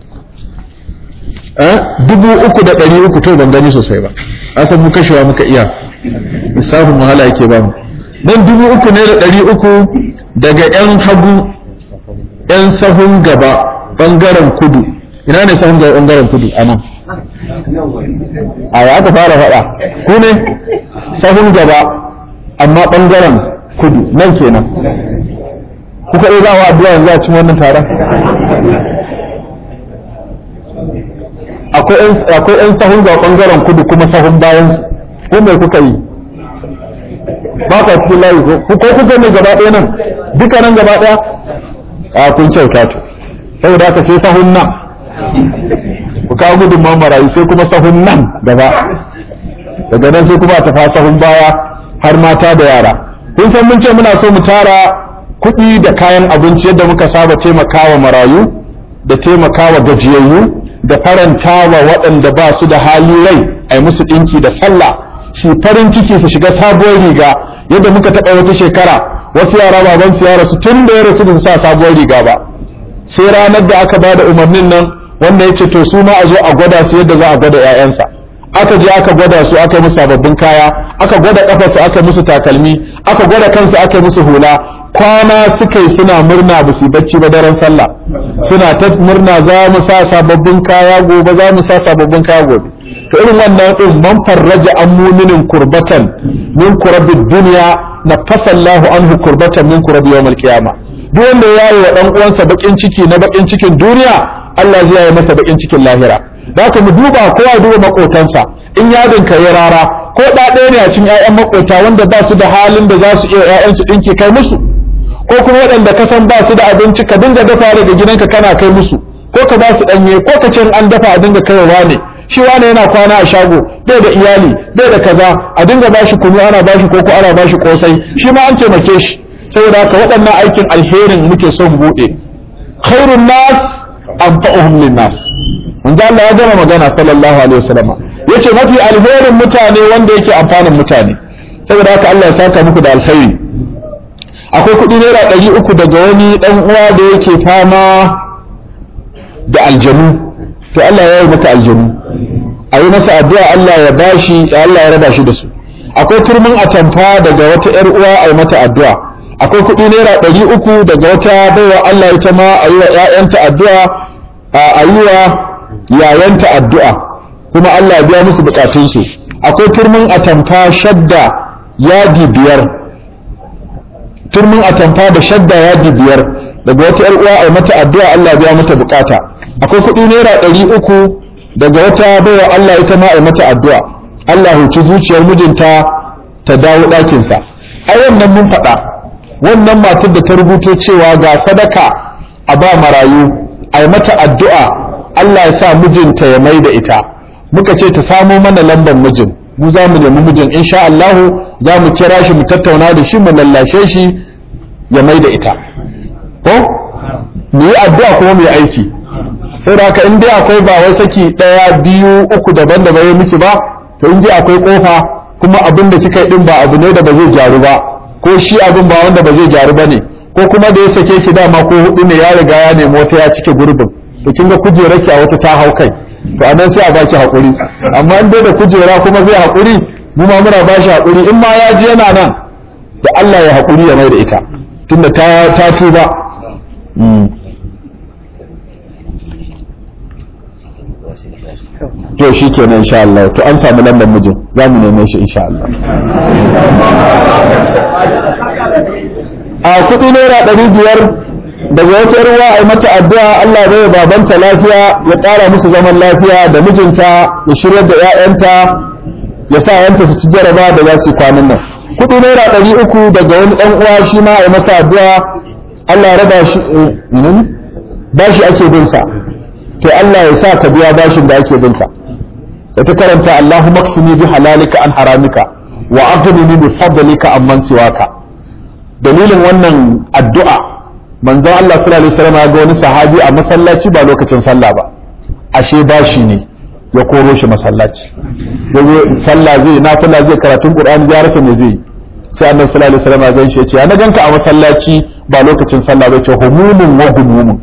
dubu uku da ɗari uku to ban gani sosai ba asan mu kashewa muka iya lissafin wahala yake ba mu nan dubu uku ne da ɗari uku daga yan hagu yan sahun gaba ɓangaren kudu ina ne sahun gaba ɓangaren kudu a nan a ya aka fara faɗa ku ne sahun gaba amma ɓangaren kudu nan kenan kuka ɗaya za wa addu'a yanzu a cikin wannan taron akwai 'yan sahun ga ɓangaren kudu kuma sahun bayan ko mai kuka yi ba ka cikin layi ko ko kuka ne gaba ɗaya nan duka nan gaba ɗaya a kun kyauta to saboda haka sai sahun nan ku kawo gudun marayu sai kuma sahun nan gaba daga nan sai kuma a tafa sahun baya har mata da yara kun san mun ce muna so mu tara kuɗi da kayan abinci yadda muka saba taimakawa marayu da taimakawa gajiyayyu da faranta wa waɗanda ba su da hali rai a yi musu ɗinki da sallah su farin ciki su shiga sabuwar riga yadda muka taɓa wata shekara wasu yara baban su yara su tun da ya rasu da su sa sabuwar riga ba sai ranar da aka bada umarnin nan wanda ya ce to su ma a zo a gwada su yadda za a gwada 'ya'yansa aka je aka gwada su aka yi musu sababbin kaya aka gwada kafarsu aka musu takalmi aka gwada kansu aka yi musu hula kwana suka yi suna murna ba su bacci ba daren sallah suna ta murna za mu sa sababbin kaya gobe za mu sa sababbin kaya gobe to irin wannan din man farraja an muminin kurbatan min kurabid dunya na fasallahu anhu kurbatan min kurabi yawmal qiyama duk wanda ya yi wa dan uwansa bakin ciki na bakin cikin duniya Allah zai yi masa bakin cikin lahira da haka mu duba kowa duba makotansa in yadin ka ya rara ko da ɗaya ne a cikin ƴaƴan makota wanda ba su da halin da za su iya ƴaƴansu ɗinki kai musu ko kuma waɗanda ka san ba su da abinci ka dinga dafa daga gidanka kana kai musu ko ka ba su ɗanye ko ka ce an dafa a dinga kaiwa ne shi wane yana kwana a shago bai da iyali bai da kaza a dinga ba shi kunu ana ba shi koko ana ba shi kosai shi ma an taimake shi saboda haka waɗannan aikin alherin muke son buɗe khairun nas anfa'uhum lin nas manzo Allah ya gama magana sallallahu alaihi wasallam yace mafi alherin mutane wanda yake amfanin mutane saboda haka Allah ya saka muku da alkhairi akwai kuɗi naira ɗari uku daga wani ɗan uwa da yake fama da aljanu to Allah ya yi maka aljanu a yi masa addu'a Allah ya bashi Allah ya raba shi da su akwai turmin atamfa daga wata ‘yar uwa a yi mata addu'a akwai kuɗi naira ɗari uku daga wata baiwa Allah ita ma a yi wa ‘ya'yanta addu'a a yi wa yayanta addu'a kuma Allah ya biya musu bukatunsu akwai turmin atamfa shadda yadi biyar turmin atamfa da shadda yadi biyar daga wata ‘yar uwa a yi mata addu'a Allah ya biya mata bukata akwai kuɗi naira ɗari uku daga wata baiwa Allah ita ma a yi mata addu'a Allah huci zuciyar mijinta ta dawo ɗakinsa a wannan mun faɗa wannan matar da ta rubuto cewa ga sadaka a ba marayu a yi mata addu'a Allah ya sa mijinta ya mai da ita muka ce ta samo mana lambar mijin mu za mu nemi mijin insha Allah za mu kira shi mu tattauna da shi mu lallashe shi ya mai da ita ko mu yi addu'a kuma mu yi aiki sai da haka in dai akwai ba wai saki ɗaya biyu uku daban-daban ya miki ba to in dai akwai kofa kuma abin da kika yi din ba abu ne da ba zai gyaru ba ko shi abin ba wanda ba zai gyaru ba ne ko kuma da ya sake ki dama ko hudu ne ya riga ya nemi wata ya cike gurbin to kin ga kujerar ki a wata ta hau kai to anan sai a baki hakuri amma in dai da kujera kuma zai hakuri mu ma muna bashi hakuri in ma ya ji yana nan da Allah ya hakuri ya mai da ita tunda ta ta tuba to shi kenan insha Allah to an samu lambar mijin za mu neme shi insha Allah a kuɗi naira ɗari biyar daga wata ruwa a yi mata addu'a Allah bai babanta lafiya ya ƙara musu zaman lafiya da mijinta ya shirya da ‘ya'yanta ya sa yanta su ci jaraba da za su yi kwanan nan kuɗi naira ɗari uku daga wani ɗan uwa shi ma a yi masa addu'a Allah ya raba shi ba shi ake bin sa to Allah ya sa ka biya bashin da ake binka da ta karanta Allahumma kfini bi halalika an haramika wa aghnini bi fadlika amman siwaka dalilin wannan addu'a manzon Allah sallallahu alaihi wasallam ya ga wani sahabi a masallaci ba lokacin sallah ba ashe bashi ne ya koro shi masallaci yazo sallah zai nafila zai karatun Qur'ani ya rasa me zai sai annabi sallallahu alaihi wasallam ya ganshi ya ce ya na ganka a masallaci ba lokacin sallah ba ce humumun wa humumun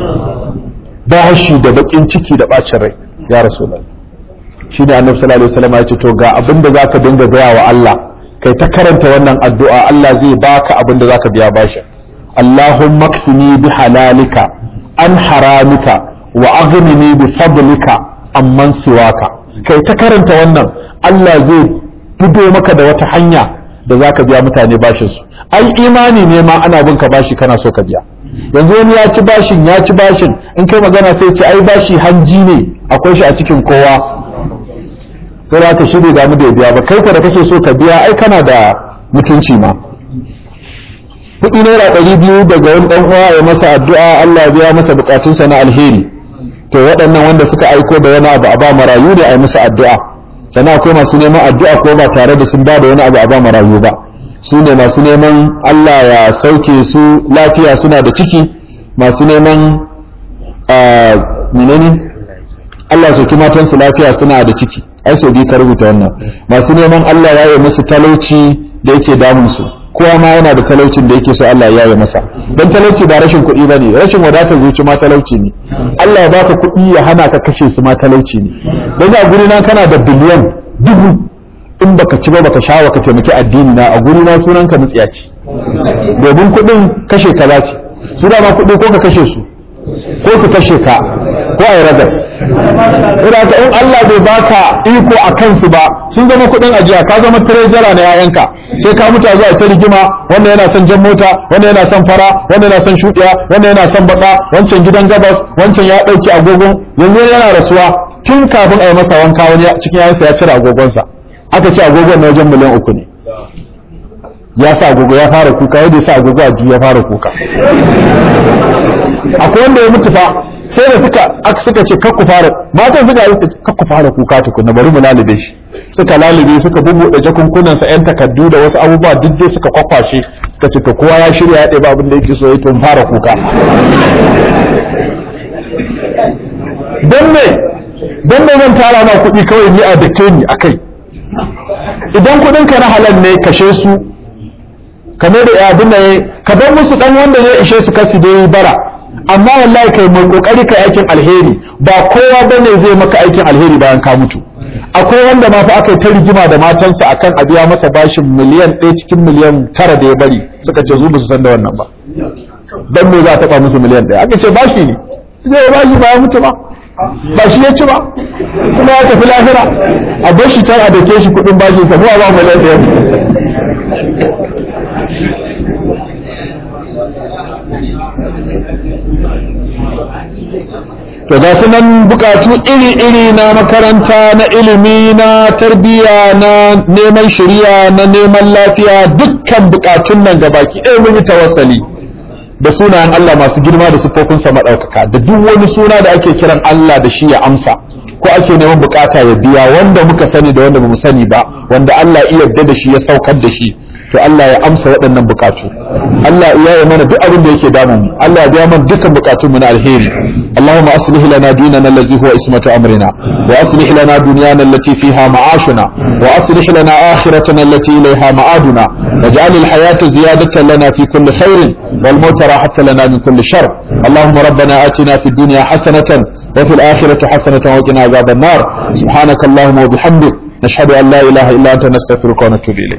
bashi da bakin ciki da bacin rai ya rasulullah shi ne annabi sallallahu alaihi wasallam ya ce to ga abin da zaka dinga gaya wa Allah kai ta karanta wannan addu'a Allah zai baka abin da zaka biya bashi Allahumma kfini bi halalika an haramika wa aghnini bi fadlika amman siwaka kai ta karanta wannan Allah zai fido maka da wata hanya da zaka biya mutane bashin su ai imani ne ma ana bin ka bashi kana so ka biya yanzu wani ya ci bashin ya ci bashin in kai magana sai ce ai bashi hanji ne akwai shi a cikin kowa sai za ka shirya damu da biya ba kai ka da kake so ka biya ai kana da mutunci ma kuɗi naira ɗari biyu daga wani ɗan uwa ya masa addu'a Allah ya biya masa bukatunsa na alheri to waɗannan wanda suka aiko da wani abu a ba marayu ne a yi musu addu'a sannan akwai masu neman addu'a ko ba tare da sun ba da wani abu a ba marayu ba su ne masu neman Allah ya sauke su lafiya suna da ciki masu neman menene Allah ya sauki matansu lafiya suna da ciki ai sau biyu ka rubuta wannan masu neman Allah ya yi musu talauci da yake damun su kowa ma yana da talaucin da yake so Allah ya yi masa dan talauci ba rashin kuɗi bane rashin wadatar zuci ma talauci ne Allah ya baka kuɗi ya hana ka kashe su ma talauci ne dan a guri na kana da biliyan dubu in baka ci ba baka sha ka taimaki addini na a guri na sunan ka mutsiyaci domin kuɗin kashe ka za su su ma kuɗi ko ka kashe su ko su kashe ka ko a yi ragas ina ka in Allah bai baka iko a kansu ba sun zama kuɗin ajiya ka zama tirejara na yayanka sai ka mutu zuwa ta rigima wanda yana son jan mota wanda yana son fara wanda yana son shuɗiya wanda yana son baka wancan gidan gabas wancan ya ɗauki agogon yanzu yana rasuwa tun kafin a yi masa wanka wani cikin yayansa ya cire agogonsa aka ce agogon na wajen miliyan uku ne ya sa agogo ya fara kuka yadda ya sa agogo a ya fara kuka akwai wanda ya mutu fa sai da suka aka suka ce kakku fara matan suka yi kakku fara kuka tukunna bari mu lalube shi suka lalube suka bubuɗe jakunkunan sa yan takaddu da wasu abubuwa duk dai suka kwakwashe suka ce to kowa ya shirya ya ɗeba abin da yake so ya tun fara kuka don me don me zan tara ma kuɗi kawai ni a dake ni akai idan kuɗin ka na halal ne kashe su kamar da abin da ya ka bar musu dan wanda ya ishe su kasi dai bara amma wallahi kai mai kokari kai aikin alheri ba kowa bane zai maka aikin alheri bayan ka mutu akwai wanda ma fa aka yi ta rigima da matansa akan a biya masa bashin miliyan ɗaya cikin miliyan tara da ya bari suka ce zu su san da wannan ba dan me za a taɓa musu miliyan ɗaya aka ce bashi ne zai bashi ba ya mutu ba ba shi ya ci ba kuma ya tafi lahira a bar shi can a dake shi kuɗin bashin sa mu a ba miliyan ɗaya to ga su nan bukatu iri-iri na makaranta na ilimi na tarbiyya na neman shari'a na neman lafiya dukkan bukatun nan ga baki ɗaya mun yi tawassali da sunayen Allah masu girma da siffofinsa maɗaukaka da duk wani suna da ake kiran Allah da shi ya amsa ko ake neman bukata ya biya wanda muka sani da wanda bamu sani ba wanda Allah iya yarda da shi ya saukar da shi to Allah ya amsa waɗannan bukatu Allah ya yi mana duk abin da yake damun mu Allah ya biya mana dukkan bukatun mu na alheri اللهم أصلح لنا ديننا الذي هو اسمة أمرنا وأصلح لنا دنيانا التي فيها معاشنا وأصلح لنا آخرتنا التي إليها معادنا واجعل الحياة زيادة لنا في كل خير والموت راحة لنا من كل شر اللهم ربنا آتنا في الدنيا حسنة وفي الآخرة حسنة وقنا عذاب النار سبحانك اللهم وبحمدك نشهد أن لا إله إلا أنت نستغفرك ونتوب إليك